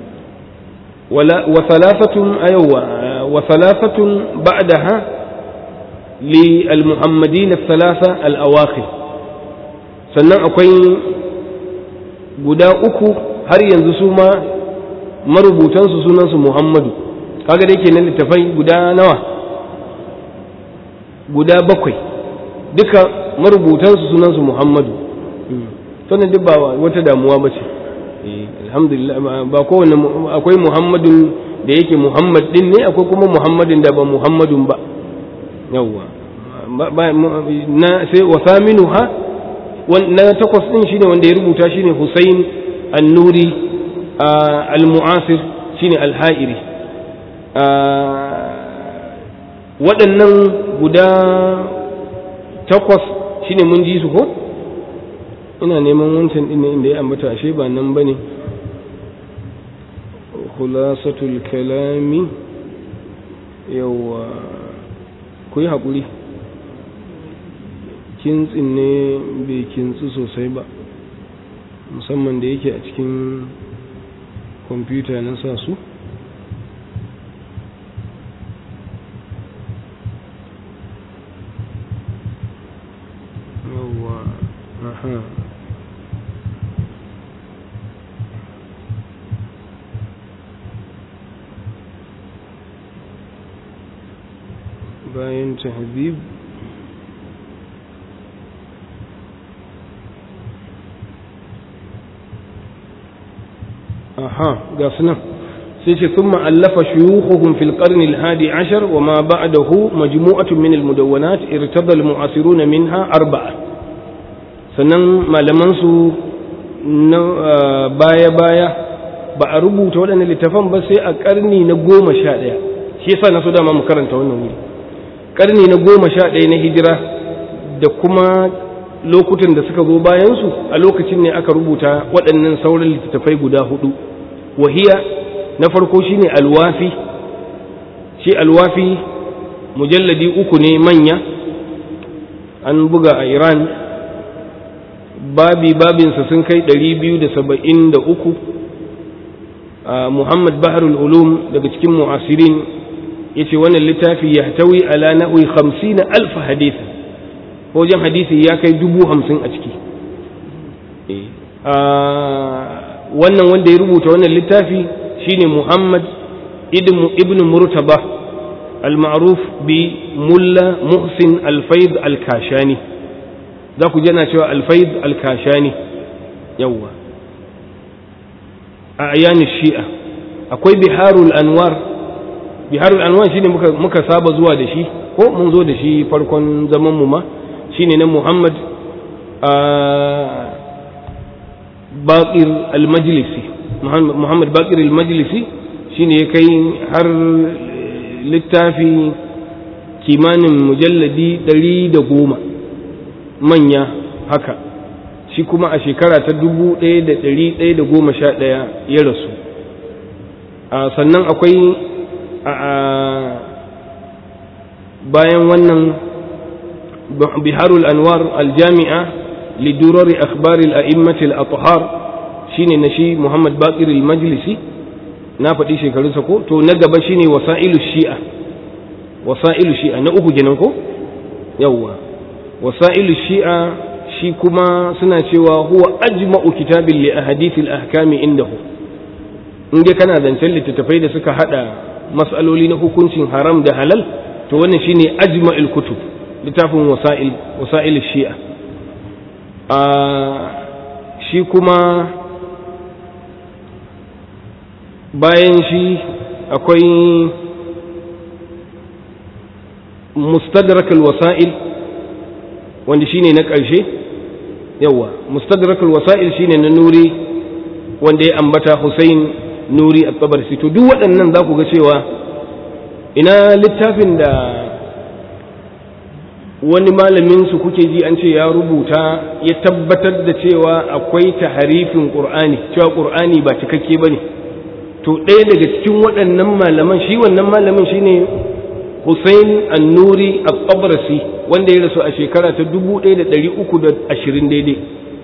wa thalathatun ayawa wa thalathatun ba'daha li al-muhammadin thalatha al-awakhir sannan akwai guda uku har yanzu su ma marubutansu sunansu muhammadu kaga dai kenan littafai guda nawa guda bakwai duka marubutansu sunansu muhammadu sannan duk ba wata damuwa ba ce alhamdulillah ba kowane akwai muhammadun da yake muhammad din ne akwai kuma muhammadin da ba muhammadun ba yawwa na sai wa saminu ha na takwas din shine wanda ya rubuta shine Hussein An-Nuri Al-Mu'asir shine Al-Ha'iri waɗannan guda takwas shine mun ji su ko ina neman wancan din inda ya ambata ashe ba nan bane khulasatul kalami yawa ku yi haƙuri kintsin ne bai kintsu sosai ba musamman da yake a cikin kwamfuta na sa su yawwa aha bayan tahbib aha ga sunan sai ce sun ma'allafa shuyukhuhum fil qarni al-hadi ashar wa ma ba'dahu majmu'atun min al-mudawwanat irtada al-mu'asirun minha arba'a sannan malaman su na baya baya ba a rubuta waɗannan littafan ba sai a karni na goma sha ɗaya shi yasa na so dama mu karanta wannan wuri karni na goma sha ɗaya na hijira da kuma lokutan da suka zo bayansu a lokacin ne aka rubuta waɗannan sauran littattafai guda hudu wahiya na farko shine alwafi shi alwafi mujalladi uku ne manya an buga a iran babi babinsa sun kai 273 muhammad baharul ulum daga cikin mu'asirin ya ce wannan littafi ya tawi ala na'uyi 50 alfa hadithin wajen hadisi ya kai dubu hamsin a ciki wannan wanda ya rubuta wannan littafi shine muhammad ibn murtaba al-ma'ruf bi mulla muhsin al-faid al-kashani za ku jana cewa al-faid al-kashani yawwa a ayanin shi'a akwai biharul anwar biharul anwar shine muka, muka saba zuwa da shi ko mun zo da shi farkon zaman mu ma shine na Muhammad Baqir al-Majlisi Muhammad Baqir al-Majlisi shine ya kai har littafi kimanin mujalladi ɗari da goma manya haka shi kuma a shekara ta dubu ɗaya da ɗari ɗaya da goma sha ɗaya ya rasu sannan akwai bayan wannan بحار الأنوار الجامعة لدرر أخبار الأئمة الأطهار شين نشي محمد باقر المجلسي نافد إيشي كالسكو تو نقب شيني وسائل الشيعة وسائل الشيعة نأخو جننكو يوا وسائل الشيعة shi kuma suna cewa huwa ajma'u kitabin li ahadithil ahkami indahu in dai kana zancen littattafai da suka hada mas'aloli na hukuncin haram da halal to wannan shine ajma'il kutub littafin wasa'il wasa'il shi'a a shi kuma bayan shi akwai mustadrak al-wasa'il wanda shine na ƙarshe yawa mustadrak al-wasa'il shine na nuri wanda ya ambata Hussein nuri at-tabarsi to duk waɗannan za ku ga cewa ina littafin da wani malamin su kuke ji an ce ya rubuta ya tabbatar da cewa akwai taharifin qur'ani cewa qur'ani ba cikakke bane to ɗaya daga cikin waɗannan malaman shi wannan malamin shine Hussein An-Nuri At-Tabrasi wanda ya rasu a shekara ta 1320 daidai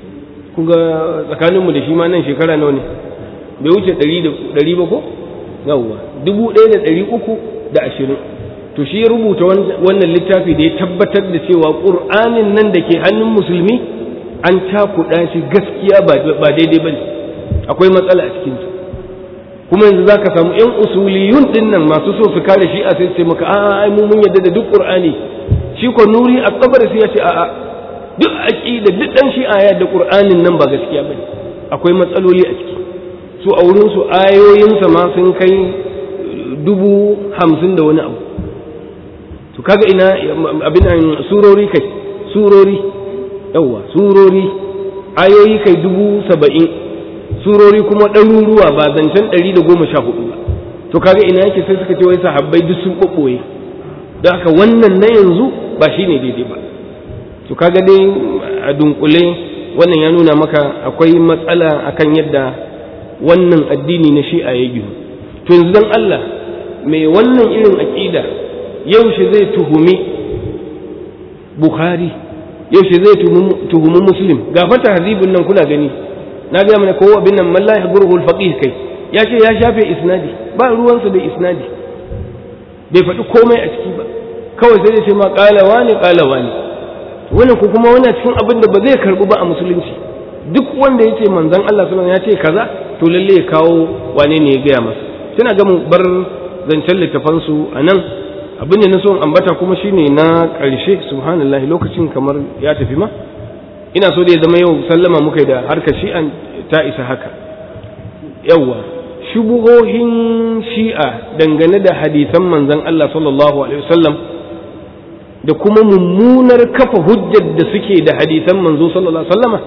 kun ga tsakaninmu da shi ma nan shekara nawa ne bai wuce ɗari ba ko yawwa dubu ɗaya da ɗari uku da ashirin to shi ya rubuta wannan littafi da ya tabbatar da cewa ƙur'anin nan da ke hannun musulmi an cakuɗa shi gaskiya ba daidai ba ne akwai matsala a cikinsa kuma yanzu za ka samu 'yan usuliyun ɗin nan masu so su kare shi a sai ce maka a'a ai mu mun yadda da duk ƙur'ani shi ko nuri a kabar sai ya ce a'a duk aqida duk dan shi aya da ƙur'anin nan ba gaskiya bane akwai matsaloli a ciki su a wurin su ayoyinsa ma sun kai dubu hamsin da wani abu to kaga ina abin nan surori kai surori yawa surori ayoyi kai dubu saba'in surori kuma ɗaruruwa ba zancen ɗari da goma sha hudu ba to kaga ina yake sai suka ce wai sahabbai duk sun ɓoɓɓoye don haka wannan na yanzu ba shi ne daidai ba to kaga dai a dunkule wannan ya nuna maka akwai matsala akan yadda wannan addini na shi'a ya gihu to yanzu don Allah mai wannan irin aƙida yaushe zai tuhumi Bukhari yaushe zai tuhumi Muslim ga fata hazibun nan kuna gani na ga mana kowa bin nan man la yahdhuruhu al-faqih kai ya ce ya shafe isnadi ba ruwansa da isnadi bai faɗi komai a ciki ba kawai sai dai ce ma qala wani qala wani wannan ko kuma wannan cikin abin da ba zai karbu ba a musulunci duk wanda ya ce manzon Allah sallallahu alaihi wasallam ya ce kaza to lalle ya kawo wane ne ya gaya masa tana ga mu bar zancen littafan su anan abin da na so ambata kuma shine na ƙarshe subhanallahi lokacin kamar ya tafi ma ina so da ya zama yau sallama muka da harkar shi'an ta isa haka yawwa shubuhohin shi'a dangane da hadisan manzon Allah sallallahu alaihi wasallam da kuma mummunar kafa hujjar da suke da hadisan manzo sallallahu alaihi wasallama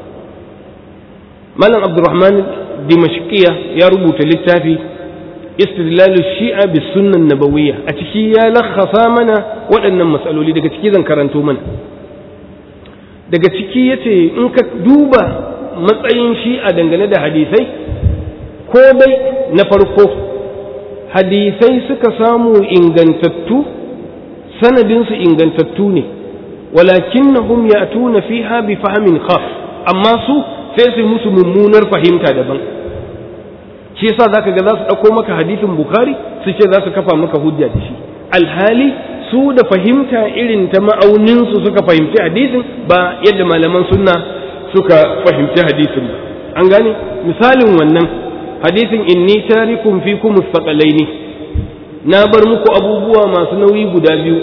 malam abdurrahman dimashqiya ya rubuta littafi istidlalu shi'a bis sunnan nabawiyya a ciki ya lakhasa mana waɗannan matsaloli daga ciki zan karanto mana daga ciki yace in ka duba matsayin shi'a dangane da hadisai ko dai na farko hadisai suka samu ingantattu sanadinsu ingantattu ne walakinnahum ya'tuna fiha bi fahmin khas amma su sai su musu mummunar fahimta daban shi yasa zaka ga za su dauko maka hadisin bukhari su ce za su kafa maka hujja da shi alhali su da fahimta irin ta ma'aunin su suka fahimci hadisin ba yadda malaman sunna suka fahimci hadisin ba an gane misalin wannan hadisin inni tarikum fikum mustaqalaini na bar muku abubuwa masu nauyi guda biyu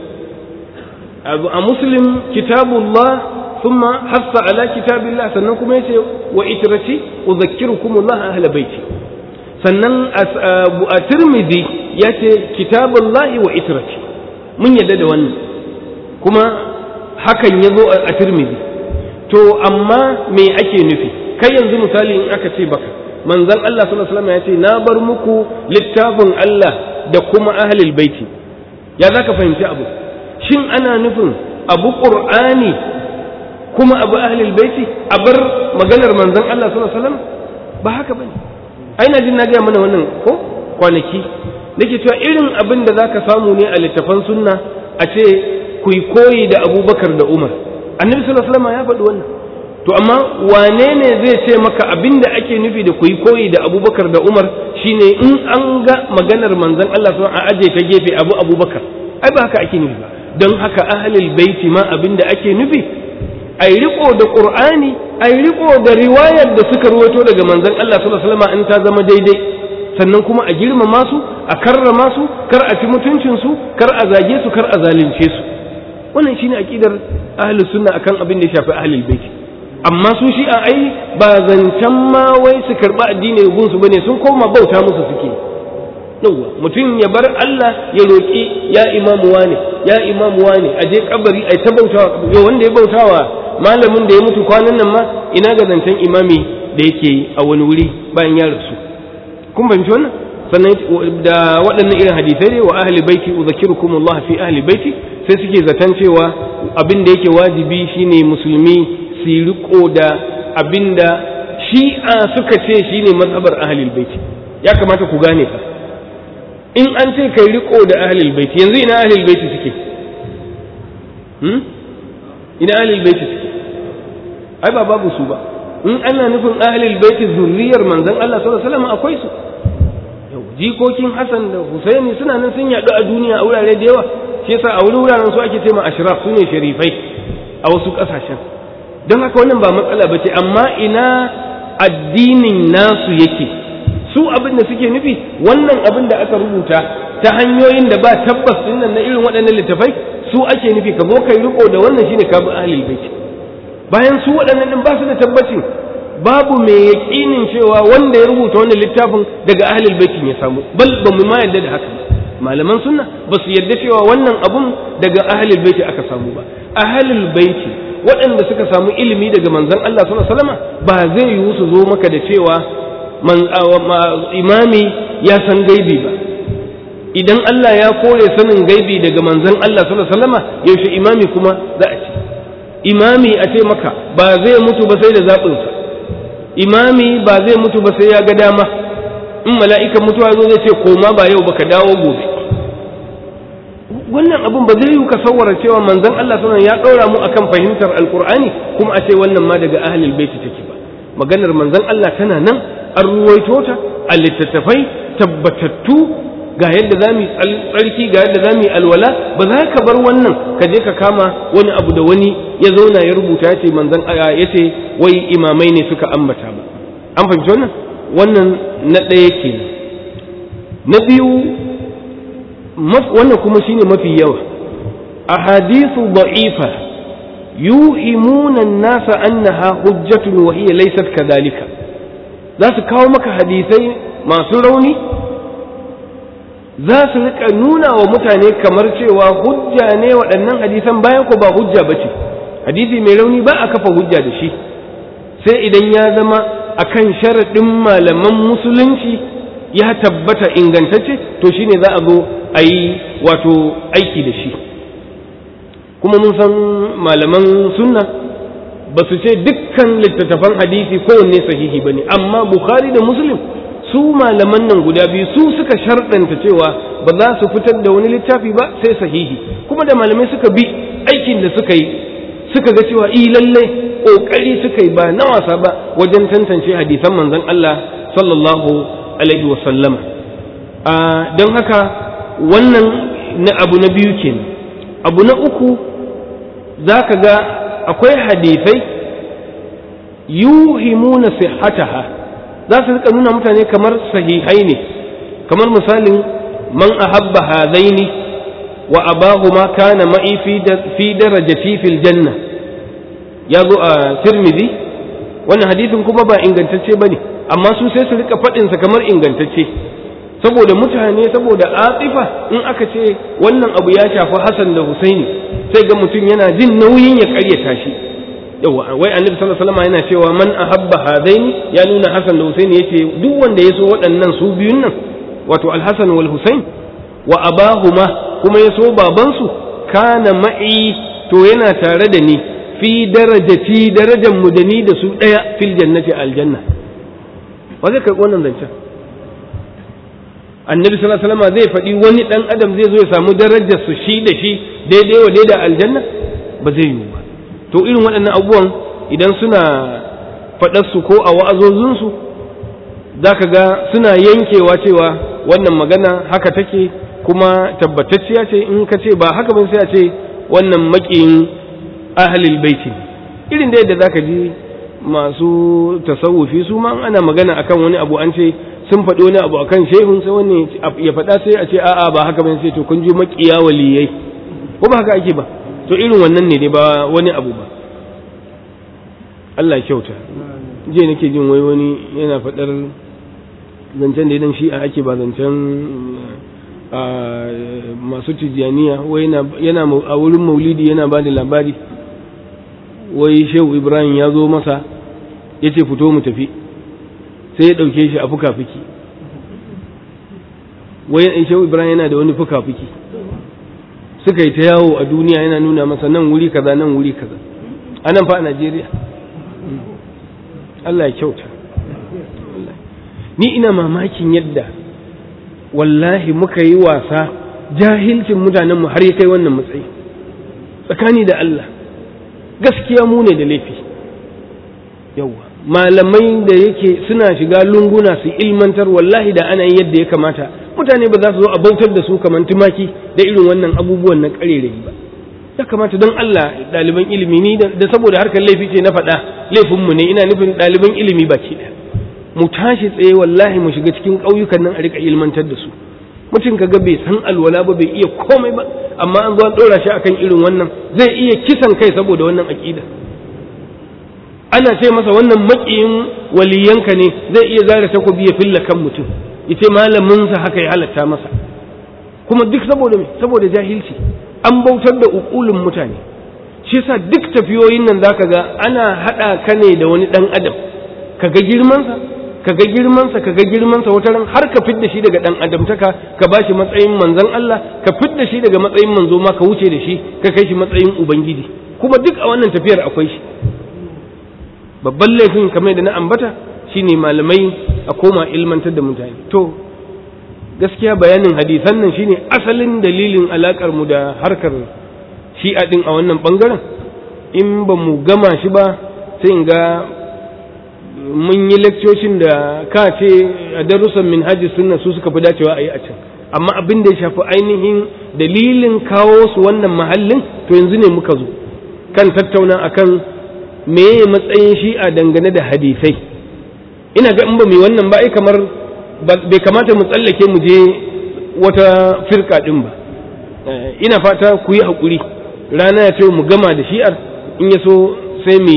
a muslim kitabullah thumma hassa ala kitabillah sannan kuma yace wa itrati udhakkirukum Allah ahla baiti sannan a tirmidhi yace kitabullahi wa itrati mun yadda da wannan kuma hakan yazo a tirmidhi to amma me ake nufi kai yanzu misali in aka ce baka manzon Allah sallallahu alaihi wasallam ya ce na bar muku littafin Allah da kuma ahlul baiti ya zaka fahimci abu shin ana nufin abu qur'ani kuma abu ahlul baiti a bar maganar manzon Allah sallallahu alaihi wasallam ba haka bane ai na jin na ga mana wannan ko kwanaki nake cewa irin abin da zaka samu ne a littafan sunna a ce ku koyi da Abubakar da Umar annabi sallallahu alaihi wasallam ya faɗi wannan to amma wane ne zai ce maka abin da ake nufi da ku yi koyi da abubakar da umar shine in an ga maganar manzon Allah sun a aje ta gefe abu abubakar ai ba haka ake nufi ba don haka ahlul baiti ma abin da ake nufi ai riko da qur'ani ai riko da riwayar da suka ruwato daga manzon Allah sallallahu alaihi wasallam in ta zama daidai sannan kuma a girmama su a karrama su kar a ci mutuncin su kar a zage su kar a zalunce su wannan shine aqidar ahlus sunna akan abin da ya shafi ahlul baiti amma su shi a ai ba zancen ma wai su karɓi addini gunsu bane sun koma bauta musu suke yawwa mutum ya bar Allah ya roƙi ya imamu wane ya imamu wane a je kabari ai ta bautawa yo wanda ya bautawa malamin da ya mutu kwanan nan ma ina ga zancen imami da yake a wani wuri bayan ya rasu kun fahimci wannan sannan da waɗannan irin hadisai ne wa ahli baiti udhakirukum Allah fi ahli baiti sai suke zaton cewa abin da yake wajibi shine musulmi su riko da abinda shi'a suka ce shine mazhabar ahlul baiti ya kamata ku gane fa in an ce kai riko da ahlul baiti yanzu ina ahlul baiti suke hmm? ina ahlul baiti suke ai ba babu su ba in ana nufin ahlul baiti zurriyar manzon Allah sallallahu alaihi wasallam akwai su jikokin Hassan da Husaini suna nan sun yaɗu a duniya a wurare da yawa shi yasa a wurin wuraren su ake cewa ashraf su ne sharifai a wasu ƙasashen don haka wannan ba matsala ba ce amma ina addinin nasu yake su abin da suke nufi wannan abin da aka rubuta ta hanyoyin da ba tabbas din nan na irin waɗannan littafai su ake nufi ka zo kai riko da wannan shine ka bi ahlul bait bayan su waɗannan din ba su da tabbacin babu mai yaƙinin cewa wanda ya rubuta wannan littafin daga ahlul baitin ya samu bal ba mu ma yarda da haka malaman sunna ba su yarda cewa wannan abun daga ahlul baiti aka samu ba ahlul baiti waɗanda suka samu ilimi daga manzon Allah sallallahu alaihi wasallam ba zai yiwu su zo maka da cewa imami ya san gaibi ba idan Allah ya kore sanin gaibi daga manzon Allah sallallahu alaihi wasallam yaushe imami kuma za a ce imami a ce maka ba zai mutu ba sai da zaɓinsa imami ba zai mutu ba sai ya ga dama in mala'ikan mutuwa zo zai ce koma ba yau baka dawo gobe wannan abun ba zai yi ka sawara cewa manzon Allah sunan ya ɗora mu akan fahimtar alkur'ani kuma a ce wannan ma daga ahlul baiti take ba maganar manzon Allah tana nan an ruwaito ta a littattafai tabbatattu ga yadda za mu tsarki ga yadda za mu alwala ba za ka bar wannan ka je ka kama wani abu da wani ya zauna ya rubuta ya ce manzon ya ce wai imamai ne suka ambata ba an fahimci wannan wannan na ɗaya kenan na biyu wannan kuma shine mafi yawa ahadithu da'ifa yuhimuna an-nasa annaha hujjatun wa hiya laysat kadhalika za su kawo maka hadisai masu rauni za su rika nuna wa mutane kamar cewa hujja ne waɗannan hadisan bayan ko ba hujja ba ce hadisi mai rauni ba a kafa hujja da shi sai idan ya zama akan sharaɗin malaman musulunci ya tabbata ingantacce to shine za a zo a yi wato aiki da shi kuma mun san malaman sunna ba su ce dukkan littattafan hadisi kowanne sahihi ba ne amma bukhari da muslim su malaman nan guda biyu su suka sharɗanta cewa ba za su fitar da wani littafi ba sai sahihi kuma da malamai suka bi aikin da suka yi suka ga cewa i lalle ƙoƙari suka yi ba na wasa ba wajen tantance hadisan manzon Allah sallallahu alaihi wa sallama don haka wannan na abu na biyu kenan abu na uku za ka ga akwai hadisai yuhimuna sihhataha za su rika nuna mutane kamar sahihai ne kamar misalin man ahabba hadaini wa abahu ma kana ma'i fi darajati fil janna ya zo a tirmidhi wannan hadisin kuma ba ingantacce bane amma su sai su rika faɗin sa kamar ingantacce saboda mutane saboda atifa in aka ce wannan abu ya shafi Hassan da Husaini sai ga mutum yana jin nauyin ya karyata shi yawa wai annabi sallallahu alaihi wasallam yana cewa man ahabba hadaini ya nuna Hassan da Husaini yace duk wanda ya so waɗannan su biyun nan wato al-Hasan wal Husain wa abahuma kuma ya so baban su kana ma'i to yana tare da ni fi darajati darajar mu da ni da su daya fil jannati aljanna wa zai karɓi wannan zancen annabi sallallahu alaihi wasallam zai faɗi wani dan adam zai zo ya samu darajar su shi da shi daidai wa daidai aljanna ba zai yiwu ba to irin waɗannan abubuwan idan suna faɗar su ko a wa'azozin su zaka ga suna yankewa cewa wannan magana haka take kuma tabbatacciya ce in ka ce ba haka ba sai a ce wannan maƙiyin ahlul baiti irin da yadda zaka ji masu tasawufi su ma ana magana akan wani abu an ce sun faɗi wani abu akan shehun sai wani ya faɗa sai a ce a'a ba haka bane sai to kun ji maƙiya waliyai ko ba haka ake ba to irin wannan ne dai ba wani abu ba Allah kyauta je nake jin wai wani yana faɗar zancen da idan shi a ake ba zancen masu tijjaniya wai yana a wurin maulidi yana ba da labari wai shehu ibrahim ya zo masa ya ce fito mu tafi sai ya ɗauke shi a fuka-fuki wai shehu ibrahim yana da wani fuka-fuki suka yi ta yawo a duniya yana nuna masa nan wuri kaza nan wuri kaza a nan fa a najeriya allah ya kyauta ni ina mamakin yadda wallahi muka yi wasa jahilcin mutanenmu har ya kai wannan matsayi tsakani da allah gaskiya mu ne da laifi yawa malamai da yake suna shiga lunguna su ilmantar wallahi da ana yin yadda ya kamata mutane ba za su zo a bautar da su kamar tumaki da irin wannan abubuwan na ƙarerayi ba ya kamata don Allah ɗaliban ilimi ni da saboda harkar laifi ce na faɗa laifinmu ne ina nufin ɗaliban ilimi baki ɗaya mu tashi tsaye wallahi mu shiga cikin ƙauyukan nan a riƙa ilmantar da su mutum kaga bai san alwala ba bai iya komai ba amma an zo an ɗora shi akan irin wannan zai iya kisan kai saboda wannan aƙida ana ce masa wannan maƙiyin waliyanka ne zai iya zara takobi ya filla kan mutum ya ce malaminsa haka ya halatta masa kuma duk saboda me saboda jahilci an bautar da ukulin mutane shi yasa duk tafiyoyin nan zaka ga ana haɗa ka ne da wani ɗan adam ka ga girmansa ka ga girmansa ka ga girmansa wata ran har ka fidda shi daga ɗan adamtaka ka ba shi matsayin manzon Allah ka fidda shi daga matsayin manzo ma ka wuce da shi ka kai shi matsayin ubangiji kuma duk a wannan tafiyar akwai shi babban laifin kamar da na ambata shine malamai a koma ilmantar da mutane to gaskiya bayanin hadisan nan shine asalin dalilin alakar mu da harkar shi'a din a wannan bangaren in ba mu gama shi ba sai in ga mun yi lekcocin da ka ce a darussan minhajis sunna su suka fi dacewa a yi a can amma abin da ya shafi ainihin dalilin kawo su wannan mahallin to yanzu ne muka zo kan tattauna akan meye matsayin shi'a dangane da hadisai ina ga in ba mu wannan ba ai kamar bai kamata mu tsallake mu je wata firka din ba ina fata ku yi haƙuri rana ya ce mu gama da shi'ar in ya so sai mu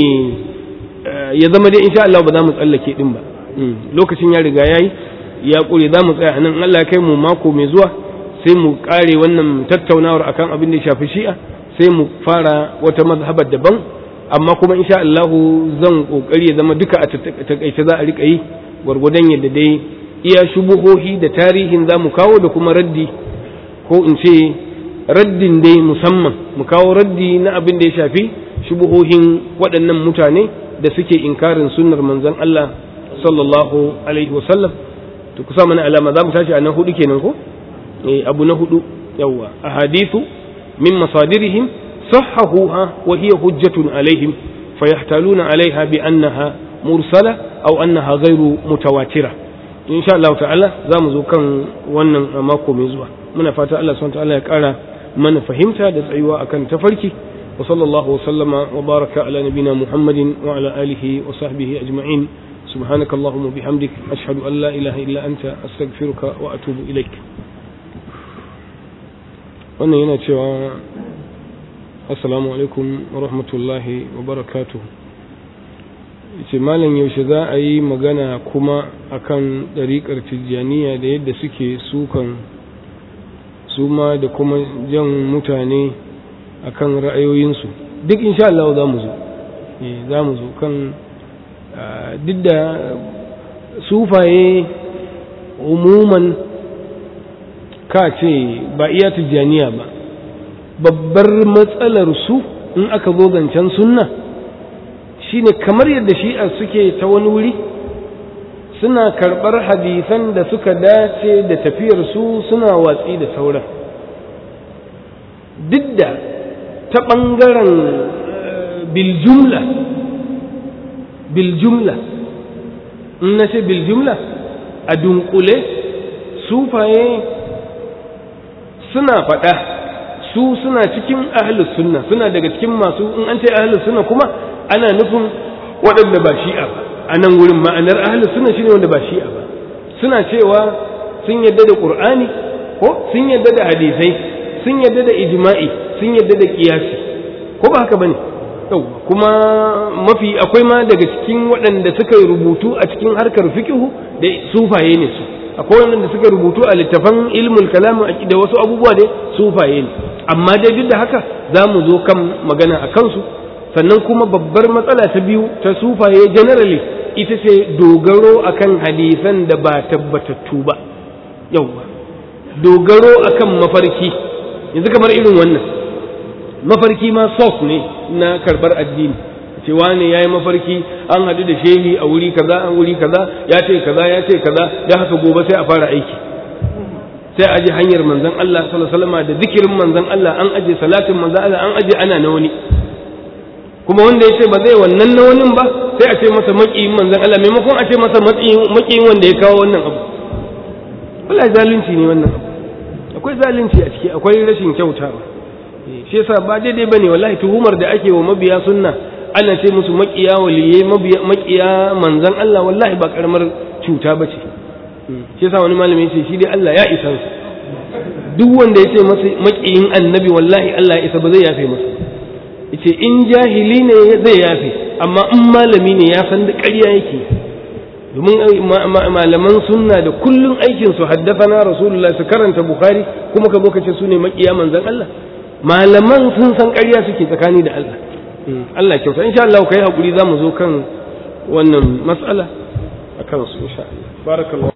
ya zama dai insha Allah ba za mu tsallake din ba lokacin ya riga yayi ya ƙure za mu tsaya nan Allah ya kai mu mako mai zuwa sai mu ƙare wannan tattaunawar akan abin da ya shafi shi'a sai mu fara wata mazhabar daban amma kuma insha Allah zan kokari ya zama duka a takaice za a rika yi gwargwadon yadda dai iya shubuhohi da tarihin za mu kawo da kuma raddi ko in ce raddin dai musamman mu kawo raddi na abin da ya shafi shubuhohin waɗannan mutane da suke inkarin sunnar manzon Allah sallallahu alaihi wasallam to kusa mana alama za mu tashi a nan hudu kenan ko eh abu na hudu yawa ahadithu min masadirihim صححوها وهي حجة عليهم فيحتالون عليها بأنها مرسلة أو أنها غير متواترة إن شاء الله تعالى زام كان wannan mako mai zuwa muna fata Allah subhanahu ta'ala ya kara mana fahimta da tsayuwa akan tafarki wa sallallahu wa sallama wa baraka ala nabina Muhammadin wa ala alihi wa sahbihi ajma'in سبحانك اللهم وبحمدك أشهد أن لا إله إلا أنت أستغفرك وأتوب إليك wannan yana cewa assalamu alaikum wa rahmatullahi wa barakatu ce malam yaushe za a yi magana kuma akan ɗariƙar tijjaniya da yadda suke sukan suma da kuma jan mutane akan ra'ayoyinsu duk insha Allah za mu zo za mu zo kan duk da sufaye umuman ka ce ba iya tijjaniya ba babbar matsalar su in aka zo zancen sunna shine kamar yadda shi'a suke ta wani wuri suna karɓar hadisan da suka dace da tafiyar su suna watsi da sauran duk da ta ɓangaren biljumla biljumla in na ce biljumla a dunkule sufaye suna faɗa su suna cikin ahlus sunna suna daga cikin masu in an ce ahlus sunna kuma ana nufin waɗanda ba shi'a ba a nan wurin ma'anar ahlus sunna shine wanda ba shi'a ba suna cewa sun yadda da qur'ani ko sun yadda da hadisai sun yadda da ijma'i sun yadda da qiyasi ko ba haka bane kuma mafi akwai ma daga cikin waɗanda suka yi rubutu a cikin harkar fiqhu da sufaye ne su akwai waɗanda suka rubutu a littafan ilmul kalam da wasu abubuwa dai sufaye ne amma dai duk da haka za mu zo kan magana a kansu sannan kuma babbar matsala ta biyu ta sufaye generally ita ce dogaro akan hadisan da ba tabbatattu ba yauwa dogaro akan mafarki yanzu kamar irin wannan mafarki ma source ne na karbar addini cewa ne ya yi mafarki an haɗu da shehi a wuri kaza an wuri kaza ya ce kaza ya ce kaza da haka gobe sai a fara aiki sai aje hanyar manzon Allah sallallahu alaihi wasallam da zikirin manzon Allah an aje salatin manzon Allah an aje ana na wani kuma wanda ya ce ba zai wannan na wani ba sai a ce masa maƙiyin manzon Allah maimakon a ce masa maƙiyin wanda ya kawo wannan abu wallahi zalunci ne wannan abu akwai zalunci a ciki akwai rashin kyautawa shi yasa ba daidai bane wallahi tuhumar da ake wa mabiya sunna ana ce musu maƙiya waliyai maƙiya manzon Allah wallahi ba karamar cuta bace shi yasa wani malami ya ce shi dai Allah ya isa su duk wanda ya ce masa maƙiyin annabi wallahi Allah ya isa ba zai yafe masa yace in jahili ne zai yafe amma in malami ne ya san da ƙarya yake domin malaman sunna da kullun aikin su haddafana rasulullah su karanta bukhari kuma ka zo ka ce su ne maƙiya manzon Allah malaman sun san ƙarya suke tsakani da Allah Allah kyauta insha Allah kai hakuri za mu zo kan wannan mas'ala akan su insha Allah barakallahu